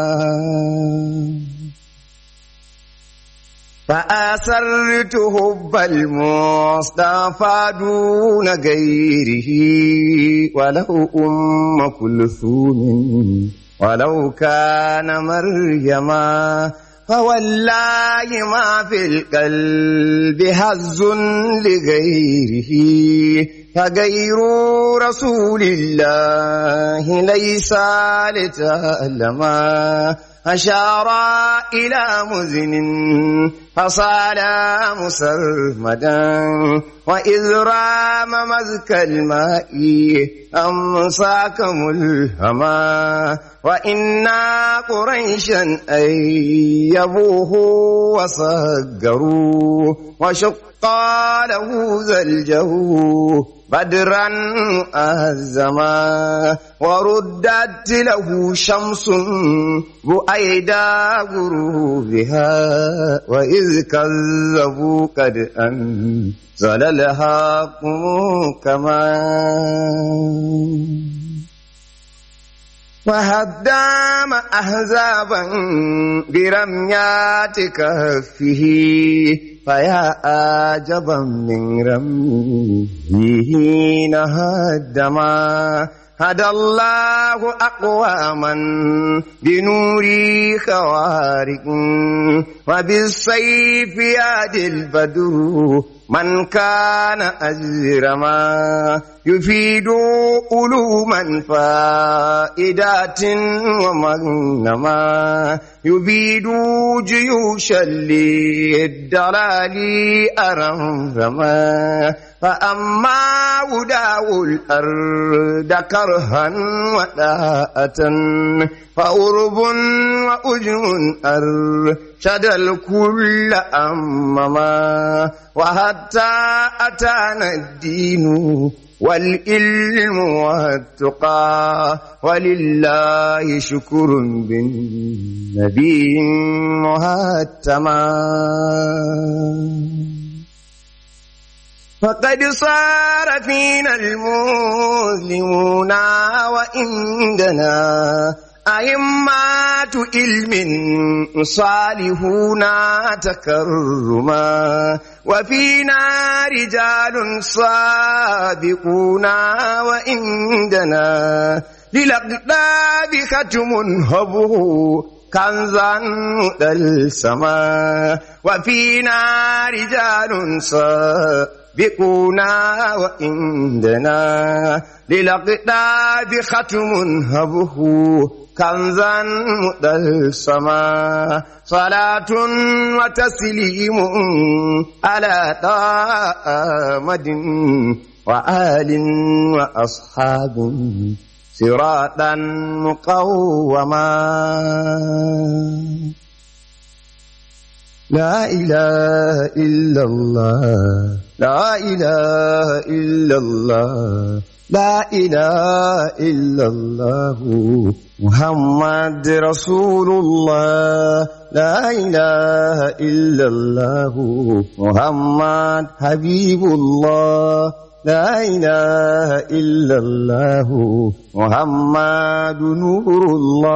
فأسرت حب المصطفى دون غيره ولو أم كلثوم ولو كان مريما فوالله ما في القلب هز لغيره فغير رسول الله ليس لتألما أشار إلى مزن فصال مسرمدا وإذ رام مزك الماء أمساك ملهما وإنا قريشا أيبوه وصقروا وشق له زلجه بدرا أهزما وردت له شمس بؤيدا غروبها وإذ كذبوا قد أنزل الحق كما وهدام أحزابا برميات كهفه فيا عجبا من رميه نهدما هدى الله أقواما بنور خوارق وبالسيف يهدي البدر من كان أجرما يفيد علوما فائدات ومغنما يبيد جيوشا للدلال أرمرما فأما وداو الأرض كرها وداءة فأرب وأجم أرشد الكل أمما وحتى أتانا الدين والعلم والتقى ولله شكر بالنبي مهتما فقد صار فينا المسلمون وعندنا أئمات علم صالحون تكرما وفينا رجال سابقون وعندنا للأقداب ختم هبه كنزا السماء وفينا رجال سابقونا وعندنا للأقداب ختم هبه كنزا السماء صلاة وتسليم على طامد وآل وأصحاب صراطا مقوما لا إله إلا الله لا إله إلا الله لا إله إلا الله محمد رسول الله لا إله إلا الله محمد حبيب الله لا إله إلا الله محمد نور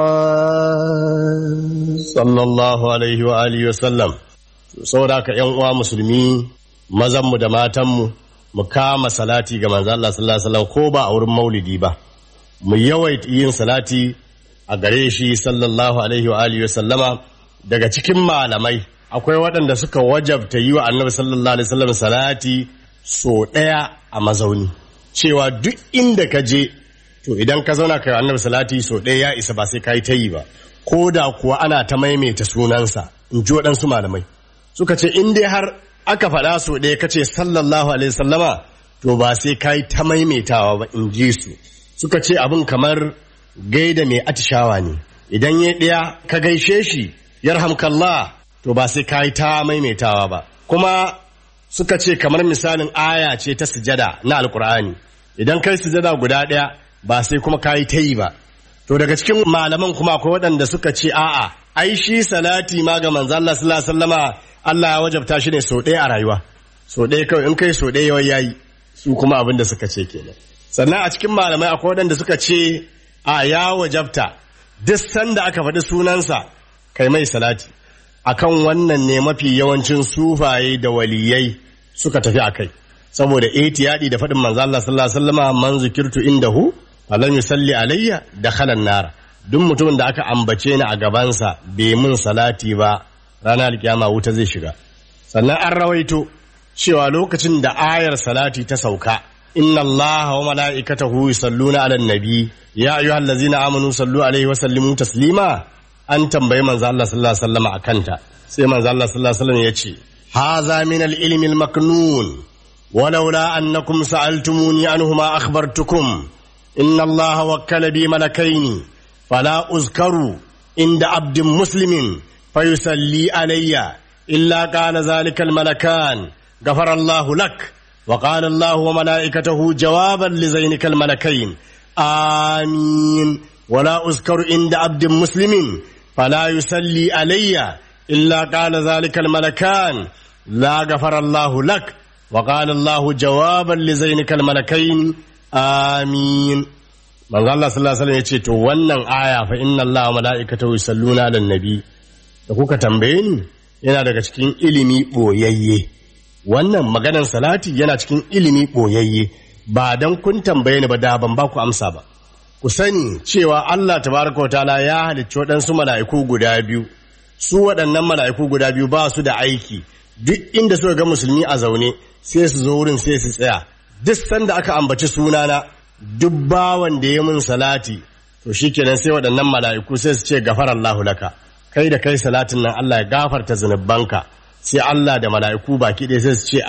الله sallallahu alaihi wa alihi wa sallam saboda haka yan uwa musulmi mazanmu da matanmu mu kama salati ga manzo Allah sallallahu alaihi wasallam ko ba a wurin maulidi ba mu yawaita yin salati a gare shi sallallahu alaihi wa alihi sallama daga cikin malamai akwai waɗanda suka wajabta yi wa annabi sallallahu alaihi wasallam salati so ɗaya a mazauni cewa duk inda ka je to idan ka zauna kai annabi salati so ɗaya ya isa ba sai ka yi ta yi ba ko da kuwa ana ta maimaita sunansa in ji waɗansu malamai suka ce in dai har aka faɗa so ɗaya ka ce sallallahu alaihi sallama to ba sai ka yi ta maimaitawa ba in ji su suka ce abin kamar gaida mai atishawa ne idan ya ɗaya ka gaishe shi yarhamkallah to ba sai ka yi ta maimaitawa ba kuma suka ce kamar misalin aya ce ta sujada na alkur'ani idan kai sujada guda ɗaya ba sai kuma ka yi ta yi ba to daga cikin malaman kuma akwai waɗanda suka ce a'a ai shi salati ma ga manzo Allah sallallahu alaihi wasallama Allah ya wajabta shi ne sau ɗaya a rayuwa sau ɗaya kawai in kai sau ɗaya yayi su kuma abin da suka ce kenan sannan a cikin malamai akwai waɗanda suka ce a ya wajabta duk sanda aka faɗi sunansa kai mai salati akan wannan ne mafi yawancin sufaye da waliyai suka tafi a kai saboda ihtiyadi da faɗin manzo Allah sallallahu alaihi wasallama man zikirtu indahu falam yusalli alayya dakhala nara duk mutumin da aka ambace ni a gabansa bai mun salati ba ranar alkiyama wuta zai shiga sannan an rawaito cewa lokacin da ayar salati ta sauka inna allaha wa mala'ikatahu yusalluna 'alan nabi ya ayyuhallazina amanu sallu alaihi wa sallimu taslima an tambayi manzo Allah sallallahu alaihi wasallam akanta sai manzo Allah sallallahu alaihi wasallam yace haza min al-ilmi al-maknun ولولا أنكم سألتموني عنه ما أخبرتكم إن الله وكل بي ملكين فلا أذكر عند عبد مسلم فيصلي علي إلا قال ذلك الملكان غفر الله لك وقال الله وملائكته جوابا لزينك الملكين آمين ولا أذكر عند عبد مسلم فلا يصلي علي إلا قال ذلك الملكان لا غفر الله لك وقال الله جوابا لزينك الملكين آمين manzo Allah sallallahu alaihi wasallam yace to wannan aya fa inna Allah wa mala'ikatahu yusalluna 'alan nabi da kuka tambaye ni yana daga cikin ilimi boyayye wannan maganar salati yana cikin ilimi boyayye ba dan kun tambaye ni ba da ban ba ku amsa ba ku sani cewa Allah tabaraka wa ta'ala ya halicci waɗansu mala'iku guda biyu su waɗannan mala'iku guda biyu ba su da aiki duk inda suka ga musulmi a zaune sai su zo wurin sai su tsaya duk sanda aka ambaci sunana duk bawan da ya mun salati to shikenan sai waɗannan mala'iku sai su ce gafar Allahu laka kai da kai salatin nan Allah ya gafarta zunubanka sai Allah da mala'iku baki ɗaya sai su ce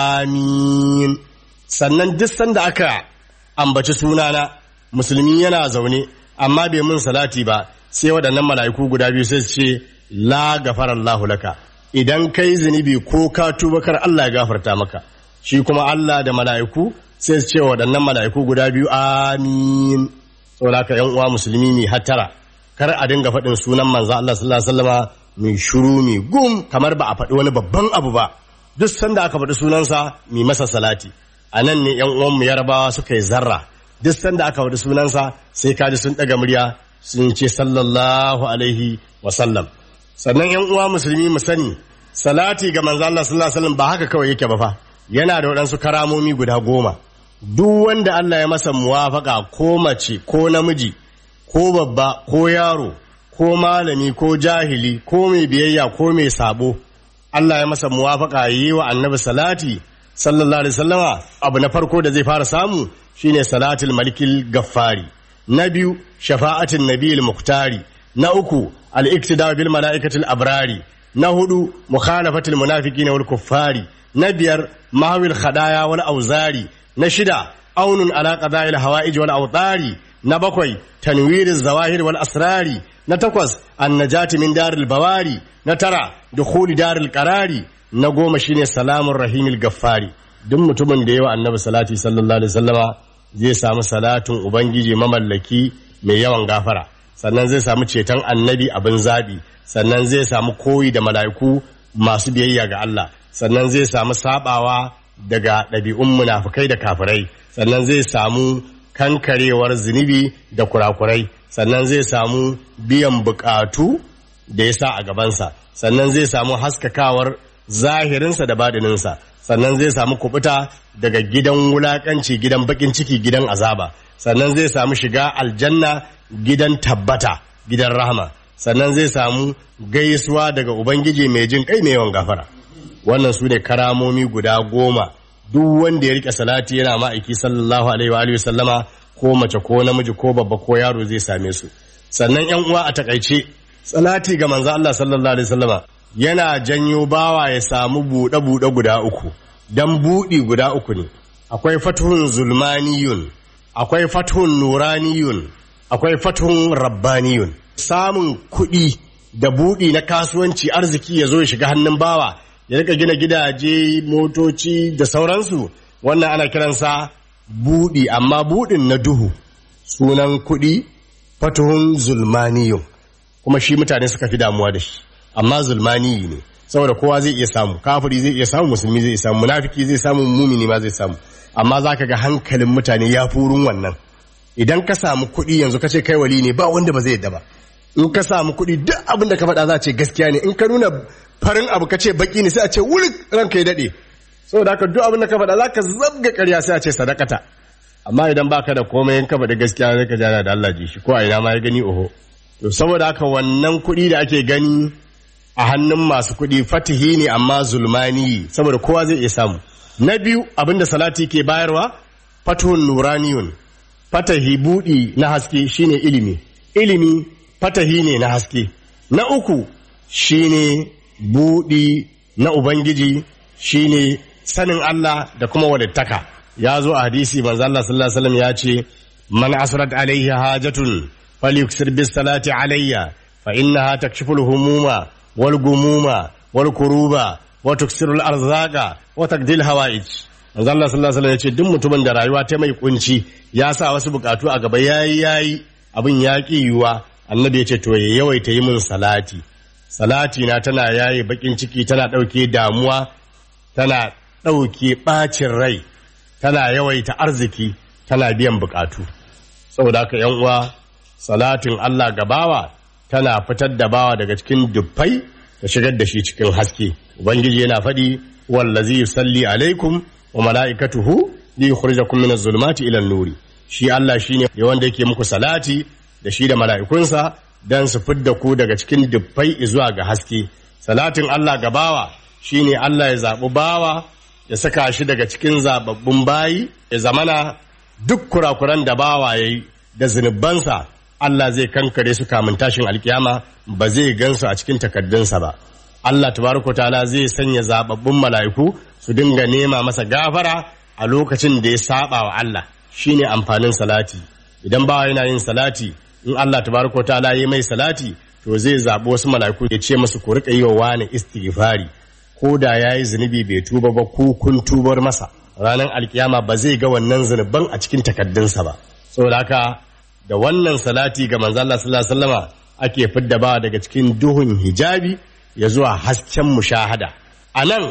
amin sannan duk sanda aka ambaci sunana musulmi yana zaune amma bai mun salati ba sai waɗannan mala'iku guda biyu sai su ce la gafar Allahu laka idan kai zunubi ko ka tuba kar Allah ya gafarta maka shi kuma Allah da mala'iku sai su ce waɗannan mala'iku guda biyu amin saboda haka yan uwa musulmi ne hattara kar a dinga faɗin sunan manzo Allah sallallahu alaihi wasallama mai shuru mai gum kamar ba a faɗi wani babban abu ba duk sanda aka faɗi sunansa mai masa salati a nan ne yan uwan mu yarabawa suka yi zarra duk sanda aka faɗi sunansa sai kaji sun ɗaga murya sun ce sallallahu alaihi wasallam sannan yan uwa musulmi mu sani salati ga manzo Allah sallallahu alaihi wasallam ba haka kawai yake ba fa yana da waɗansu karamomi guda goma duk wanda Allah ya masa muwafaka ko mace ko namiji ko babba ko yaro ko malami ko jahili ko mai biyayya ko mai sabo Allah ya masa muwafaka yi wa annabi salati sallallahu alaihi wasallama abu na farko da zai fara samu shine salatul malikil gaffari na biyu shafa'atin nabiyil muktari na uku al-iktida bil mala'ikatil abrari na hudu mukhalafatul munafiqin wal kuffari na biyar mahawil khadaya wal auzari na shida aunun ala qada'il hawa'ij wal awtari na bakwai tanwiriz zawahir wal asrari na takwas annajati min daril bawari na tara dukhuli daril qarari na goma shine salamun rahimil gaffari duk mutumin da yawa annabi salati sallallahu alaihi wasallama zai samu salatin ubangiji mamallaki mai yawan gafara sannan zai samu ceton annabi abin zabi sannan zai samu koyi da mala'iku masu biyayya ga Allah sannan zai samu sabawa daga ɗabi'un munafukai da kafirai sannan zai samu kankarewar zunubi da kurakurai sannan zai samu biyan bukatu da ya sa a gabansa sannan zai samu haskakawar zahirinsa da badininsa sannan zai samu kubuta daga gidan wulakanci gidan bakin ciki gidan azaba sannan zai samu shiga aljanna gidan tabbata gidan rahama sannan zai samu gaisuwa daga ubangiji mai jin kai mai yawan gafara wannan su ne karamomi guda goma duk wanda ya rike salati yana ma'aiki sallallahu alaihi wa alihi sallama ko mace ko namiji ko babba ko yaro zai same su sannan yan uwa a takaice salati ga manzo Allah sallallahu alaihi wasallama yana janyo bawa ya samu buɗe buɗe guda uku dan buɗi guda uku ne akwai fatuhun zulmaniyun akwai fatuhun nuraniyun akwai fatuhun rabbaniyun samun kuɗi da buɗi na kasuwanci arziki ya zo ya shiga hannun bawa ya rika gina gidaje motoci da sauransu wannan ana kiransa buɗi amma buɗin na duhu sunan kuɗi fatuhun zulmaniyun kuma shi mutane suka fi damuwa da shi amma zulmaniyi ne saboda kowa zai iya samu kafiri zai iya samu musulmi zai iya samu munafiki zai samu mumini ma zai samu amma za ka ga hankalin mutane ya furun wannan idan ka samu kuɗi yanzu ka ce kai wali ne ba wanda ba zai yadda ba in ka samu kuɗi duk abin da ka faɗa za a ce gaskiya ne in ka nuna farin abu ka ce baki ne sai a ce wuri ranka ya daɗe saboda haka duk abin da ka faɗa za ka zabga ƙarya sai a ce sadakata amma idan baka da komai in ka faɗi gaskiya sai ka jana da Allah ji shi ko a ina ma ya gani oho to saboda haka wannan kuɗi da ake gani a hannun masu kuɗi fatihi ne amma zulmani saboda kowa zai iya samu na biyu abinda salati ke bayarwa fatuhun nuraniyun fatahi buɗi na haske shine ilimi ilimi fatahi ne na haske na uku shine buɗi na ubangiji shine sanin Allah da kuma walittaka ya zo a hadisi manzo Allah sallallahu alaihi wasallam ya ce man asrat alaihi hajatun falyuksir bis salati alayya fa innaha takshifu al-humuma wal gumuma wal kuruba wa tuksiru al-arzaqa wa taqdil hawaij manzo Allah sallallahu alaihi wasallam ya ce duk mutumin da rayuwa ta mai kunci ya sa wasu bukatu a gaba yayi yayi abin ya ki yiwa annabi ya ce to ya yawaita yi min salati salati na tana yaye bakin ciki tana ɗauke damuwa tana ɗauke ɓacin rai tana yawaita arziki tana biyan bukatu saboda haka yan uwa salatin Allah ga bawa tana fitar da bawa daga cikin dubbai ta shigar da shi cikin haske ubangiji yana faɗi wallazi yusalli alaikum wa mala'ikatuhu li yukhrijakum min az-zulumati ila an-nuri shi Allah shine wanda yake muku salati da shi da mala'ikunsa dan su fidda ku daga cikin dubbai zuwa ga haske salatin Allah ga bawa shine Allah ya zaɓi bawa ya saka shi daga cikin zababbun bayi ya zamana duk kurakuran da bawa ya yi da zunubansa Allah zai kankare su kamun tashin alkiyama ba zai gansu a cikin takaddunsa ba Allah tabaraka ta'ala zai sanya zababbun mala'iku su dinga nema masa gafara a lokacin da ya saba wa Allah shine amfanin salati idan bawa yana yin salati in Allah tabaraka ta'ala yi mai salati to zai zaɓi wasu mala'iku ya ce masu ku riƙa yi wa wani istighfari ko da ya yi zunubi bai tuba ba ko kun tubar masa ranar alkiyama ba zai ga wannan zunuban a cikin takaddunsa ba saboda haka da wannan salati ga manzo Allah sallallahu alaihi wasallama ake fidda ba daga cikin duhun hijabi ya zuwa hasken mushahada anan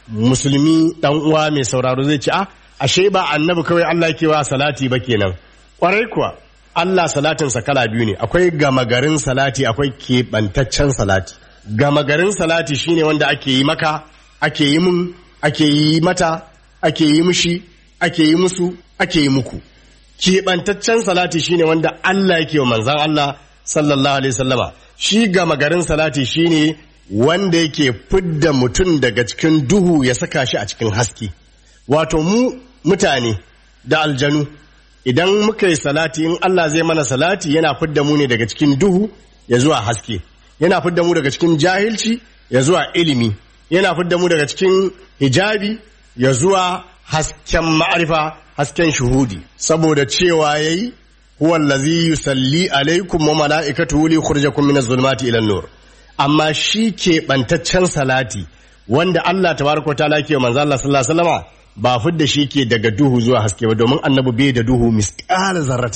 musulmi dan uwa mai sauraro zai ce a ashe ba annabi kawai Allah yake wa salati ba kenan kwarai kuwa Allah salatinsa kala biyu ne akwai gama garin salati akwai keɓantaccen salati gama garin salati shine wanda ake yi maka ake yi mun ake yi mata ake yi mushi ake yi musu ake yi muku keɓantaccen salati shine wanda Allah yake wa manzan Allah sallallahu alaihi sallama shi gama garin salati shine wanda yake fidda mutum daga cikin duhu ya saka shi a cikin haske wato mu mutane da aljanu idan muka yi salati in Allah zai mana salati yana fidda mu ne daga cikin duhu ya zuwa haske yana fidda mu daga cikin jahilci ya zuwa ilimi yana fidda mu daga cikin hijabi ya zuwa hasken ma'arifa hasken shuhudi saboda cewa yayi huwa allazi yusalli alaikum wa mala'ikatuhu li yukhrijakum min az-zulumati ila an-nur amma shi ke bantaccen salati wanda Allah tabaraka ta'ala ke manzo Allah sallallahu alaihi wasallama ba fidda shi ke daga duhu zuwa haske ba domin annabi bai da duhu misqala zarrati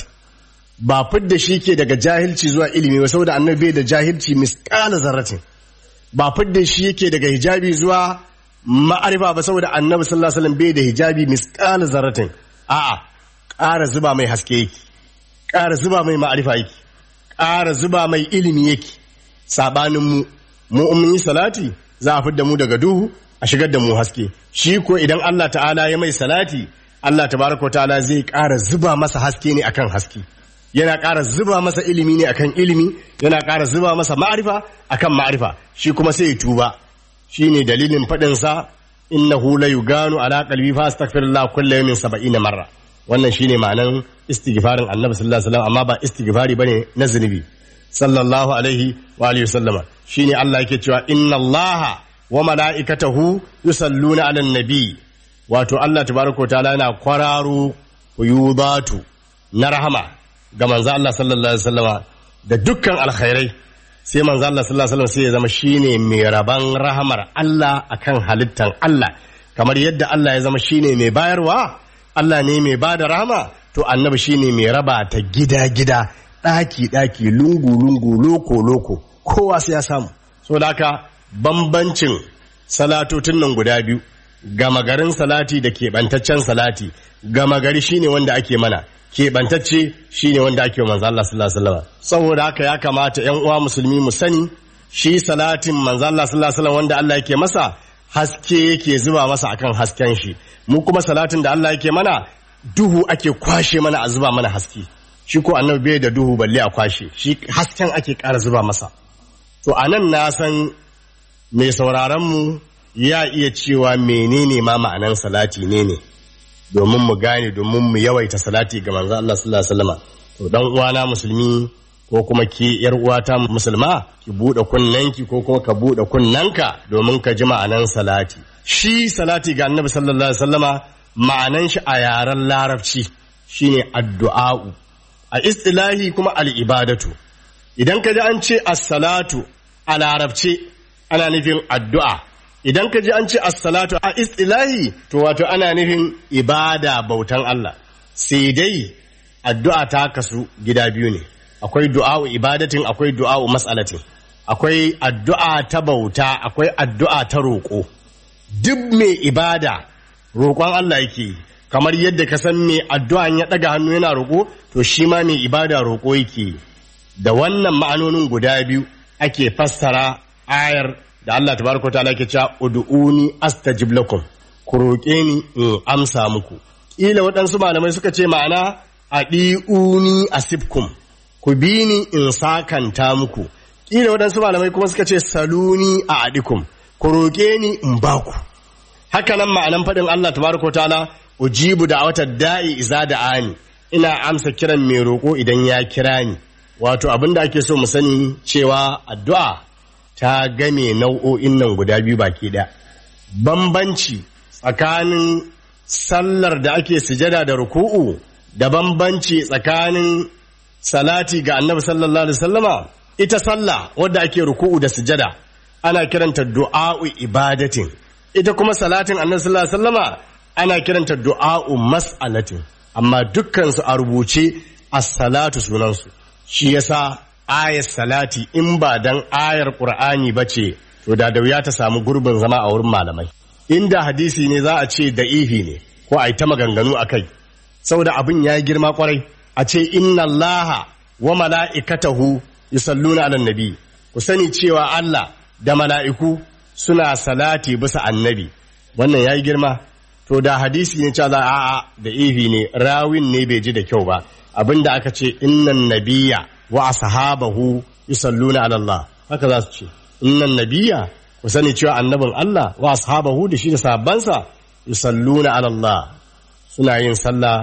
ba fidda shi ke daga jahilci zuwa ilimi ba saboda annabi bai da jahilci misqala zarratin ba fidda shi yake daga hijabi zuwa ma'arifa ba saboda annabi sallallahu alaihi wasallam bai da hijabi misqala zarratin a'a ƙara zuba mai haske yake ƙara zuba mai ma'arifa yake ƙara zuba mai ilimi yake sabanin mu mu mun yi salati za a fidda mu daga duhu a shigar da mu haske shi ko idan Allah ta'ala ya mai salati Allah tabaraka ta'ala zai ƙara zuba masa haske ne akan haske yana ƙara zuba masa ilimi ne akan ilimi yana ƙara zuba masa ma'arifa akan ma'arifa shi kuma sai ya tuba shine dalilin faɗin sa innahu la yuganu ala qalbi fa astaghfirullah kullu yawmin 70 marra wannan shine ma'anan istighfarin annabi sallallahu alaihi wasallam amma ba istighfari bane na zunubi sallallahu alaihi wa alihi wasallama shine Allah yake cewa inna allaha wa mala'ikatahu yusalluna 'alan nabi wato Allah tabaraka wa ta'ala yana kwararo yudatu na rahama ga manzo Allah sallallahu alaihi wasallama da dukkan alkhairai sai manzo Allah sallallahu alaihi wasallam sai ya zama shine mai raban rahamar Allah akan halittan Allah kamar yadda Allah ya zama shine mai bayarwa Allah ne mai bada rahama to annabi shine mai raba ta gida gida daki daki lungu lungu loko loko kowa sai ya samu saboda haka bambancin salatotin nan guda biyu gama garin salati da keɓantaccen salati gama gari shine wanda ake mana keɓantacce shine wanda ake wa manzo Allah sallallahu alaihi wasallam saboda haka ya kamata ƴan uwa musulmi mu sani shi salatin manzo Allah sallallahu alaihi wasallam wanda Allah yake masa haske yake zuba masa akan hasken shi mu kuma salatin da Allah yake mana duhu ake kwashe mana a zuba mana haske shi ko annabi bai da duhu balle a kwashe shi hasken ake ƙara zuba masa to anan na san mai sauraron mu ya iya cewa menene ma ma'anan salati ne ne domin mu gane domin mu yawaita salati ga manzo Allah sallallahu alaihi wasallam to dan uwana musulmi ko kuma ki yar uwata musulma ki bude kunnanki ko kuma ka bude kunnanka domin ka ji ma'anan salati shi salati ga annabi sallallahu alaihi wasallama ma'anan shi a yaren larabci shine addu'a'u a istilahi kuma al-ibadatu idan ka ji an ce as-salatu a larabce ana nufin addu'a idan ka ji an ce as-salatu a istilahi to wato ana nufin ibada bautan Allah sai dai addu'a ta kasu gida biyu ne akwai du'a'u ibadatin akwai du'a'u mas'alatin akwai addu'a ta bauta akwai addu'a ta roƙo duk mai ibada roƙon Allah yake kamar yadda ka san mai addu'a ya ɗaga hannu yana roƙo to shi ma mai ibada roƙo yake da wannan ma'anonin guda biyu ake fassara ayar da Allah tabaraka ta'ala ke cewa ud'uni astajib lakum ku roƙe ni in amsa muku kila waɗansu malamai suka ce ma'ana adi'uni asibkum ku bi ni in sakanta muku kila waɗansu malamai kuma suka ce saluni a adikum ku roƙe ni in baku haka nan ma'anan faɗin Allah tabaraka ta'ala ujibu da wata da'i iza da ani ina amsa kiran mai roƙo idan ya kira ni wato abin da ake so mu sani cewa addu'a ta game nau'o'in nan guda biyu baki ɗaya. Bambanci tsakanin sallar da ake sujada da ruku'u da bambanci tsakanin salati ga annabi sallallahu alaihi wasallama ita sallah wadda ake ruku'u da sujada ana kiranta du'a'u ibadatin ita kuma salatin annabi sallallahu alaihi wasallama ana kiranta du'a'u mas'alatin amma dukkan su a rubuce as-salatu sunansu shi yasa ayar salati in ba dan ayar qur'ani ba ce to da da wuya ta samu gurbin zama a wurin malamai inda hadisi ne za a ce da ihi ne ko a yi ta maganganu a kai saboda abin ya girma kwarai a ce inna allaha wa mala'ikatahu yusalluna ala nabi ku sani cewa Allah da mala'iku suna salati bisa annabi wannan ya yi girma to da hadisi ne cewa a'a da ihi ne rawin ne bai ji da kyau ba abinda aka ce innan nabiyya wa ashabahu yusalluna ala Allah haka za su ce innan nabiyya ku sani cewa annabin Allah wa ashabahu da shi da sahabbansa yusalluna ala Allah suna yin sallah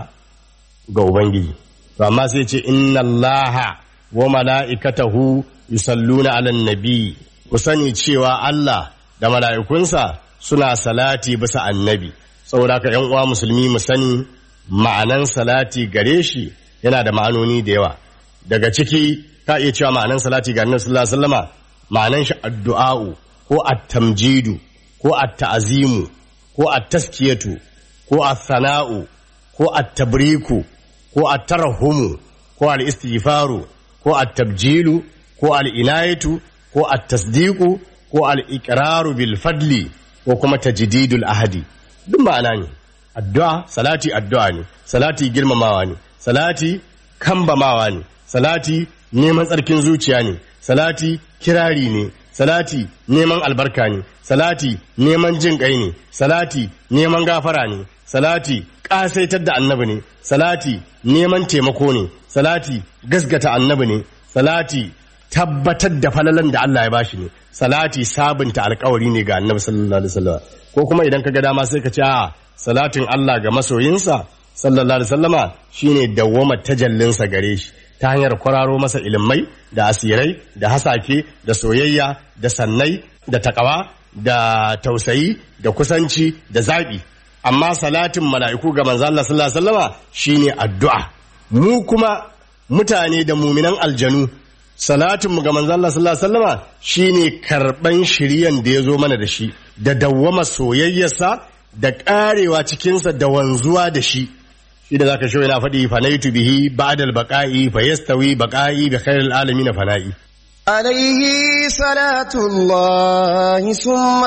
ga ubangiji to amma sai ce inna Allah wa mala'ikatahu yusalluna ala nabi ku sani cewa Allah da mala'ikunsa suna salati bisa annabi saboda ka yan uwa musulmi mu sani ma'anan salati gare shi yana da ma'anoni da yawa daga ciki ka iya cewa ma'anan salati ga annabi sallallahu alaihi wasallama ma'anan shi addu'a'u ko at-tamjidu ko at-ta'zimu ko at-taskiyatu ko at-sana'u ko at-tabriku ko at-tarhumu ko al-istighfaru ko at-tabjilu ko al-inayatu ko at-tasdiqu ko al-iqraru bil fadli ko kuma tajdidul ahadi duk ma'ana ne addu'a salati addu'a ne salati girmamawa ne salati kambamawa ne salati neman tsarkin zuciya ne salati kirari ne salati neman albarka ne salati neman jin kai ne salati neman gafara ne salati ƙasaitar da annabi ne salati neman taimako ne salati gasgata annabi ne salati tabbatar da falalan da Allah ya bashi ne salati sabunta alkawari ne ga annabi sallallahu alaihi wasallam ko kuma idan ka ga dama sai ka ce a salatin Allah ga masoyinsa sallallahu alaihi wasallama shine dawwama tajallinsa gare shi ta hanyar kwararo masa ilimai da asirai da hasake da soyayya da sannai da takawa da tausayi da kusanci da zaɓi amma salatin mala'iku ga manzo Allah sallallahu alaihi wasallama shine addu'a mu kuma mutane da muminan aljanu salatinmu ga manzo Allah sallallahu alaihi wasallama shine karban shiriyan da ya zo mana da shi da dawwama soyayyarsa da karewa cikinsa da wanzuwa da shi shi da zaka yana faɗi fanaitu bihi ba'dal baqa'i fa yastawi baqa'i bi khairil alamin fana'i عليه صلاة الله ثم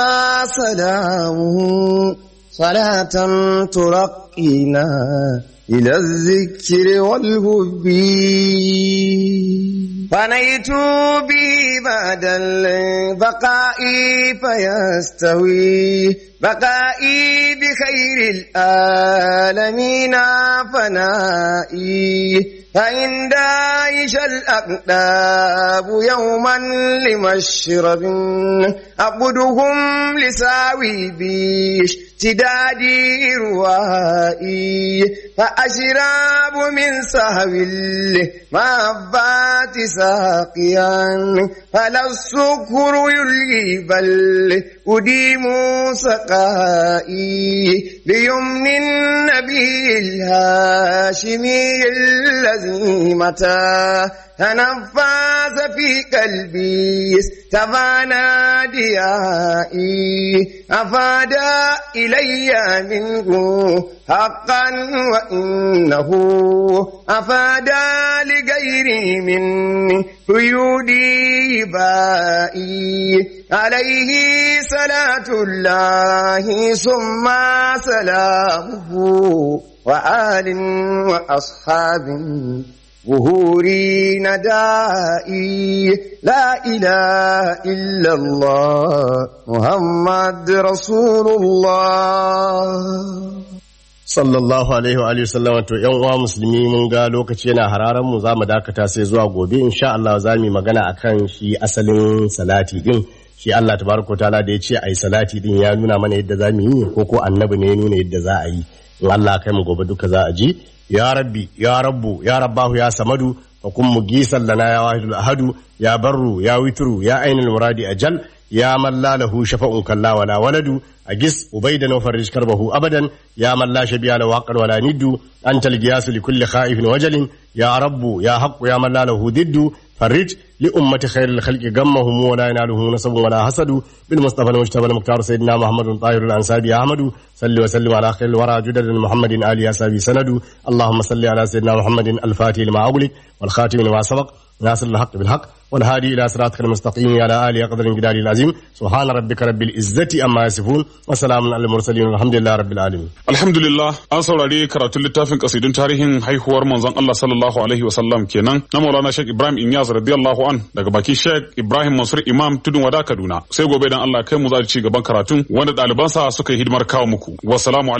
سلامه صلاة ترقينا إلى الذكر والهب فنيت به بعد البقاء فيستوي بقائي بخير العالمين فنائي فإن دايش الأقداب يوما لمشرب أقدهم لساوي بيش تدادي روائي فأشراب من سهو المهبات ساقيا فلا السكر يلغي بل أديم سقائي بيمن النبي الهاشمي الذي متى تنفس في قلبي استفانا ديائي أفاد إلي منه حقا وإنه أفاد لغيري من قيودي بائي عليه صلاة الله ثم سلامه وآل وأصحاب ظهوري ندائي لا إله إلا الله محمد رسول الله sallallahu alaihi wa alihi wasallam to yan uwa musulmi mun ga lokaci yana hararan mu zamu dakata sai zuwa gobe insha Allah za mu yi magana akan shi asalin salati din shi Allah tabaraka taala da ya ce ai salati din ya nuna mana yadda za mu yi ko ko annabi ne ya nuna yadda za a yi in Allah kai mu gobe duka za a ji ya rabbi ya rabbu ya rabbahu ya samadu fa kun mugisan lana ya wahidul ahadu ya barru ya witru ya ainul muradi ajal ya man la lahu shafa'un kalla wala waladu أجس أبيدا وفرج كربه أبدا يا من لا شبيه له حقا ولا ند أنت القياس لكل خائف وجل يا رب يا حق يا من لا له ضد فرج لأمة خير الخلق غمهم ولا يناله نصب ولا حسد بالمصطفى المجتبى المختار سيدنا محمد طاهر الأنسابي أحمد صل وسلم على خير الورى جدد محمد آل أسابي سند اللهم صل على سيدنا محمد الفاتح لما أغلق والخاتم لما سبق ناصر الحق بالحق والهادي إلى صراطك المستقيم على آله قدر الجلال العظيم سبحان ربك رب العزة أما يصفون وسلام على المرسلين والحمد لله رب العالمين Alhamdulillah an saurari karatun littafin kasidun tarihin haihuwar manzon Allah sallallahu alaihi wasallam kenan na Maulana Sheikh Ibrahim Inyas radiyallahu an daga baki Sheikh Ibrahim Mansur Imam Tudun Wada Kaduna sai gobe dan Allah kai mu za ci gaban karatun wanda ɗalibansa suka yi hidimar kawo muku wassalamu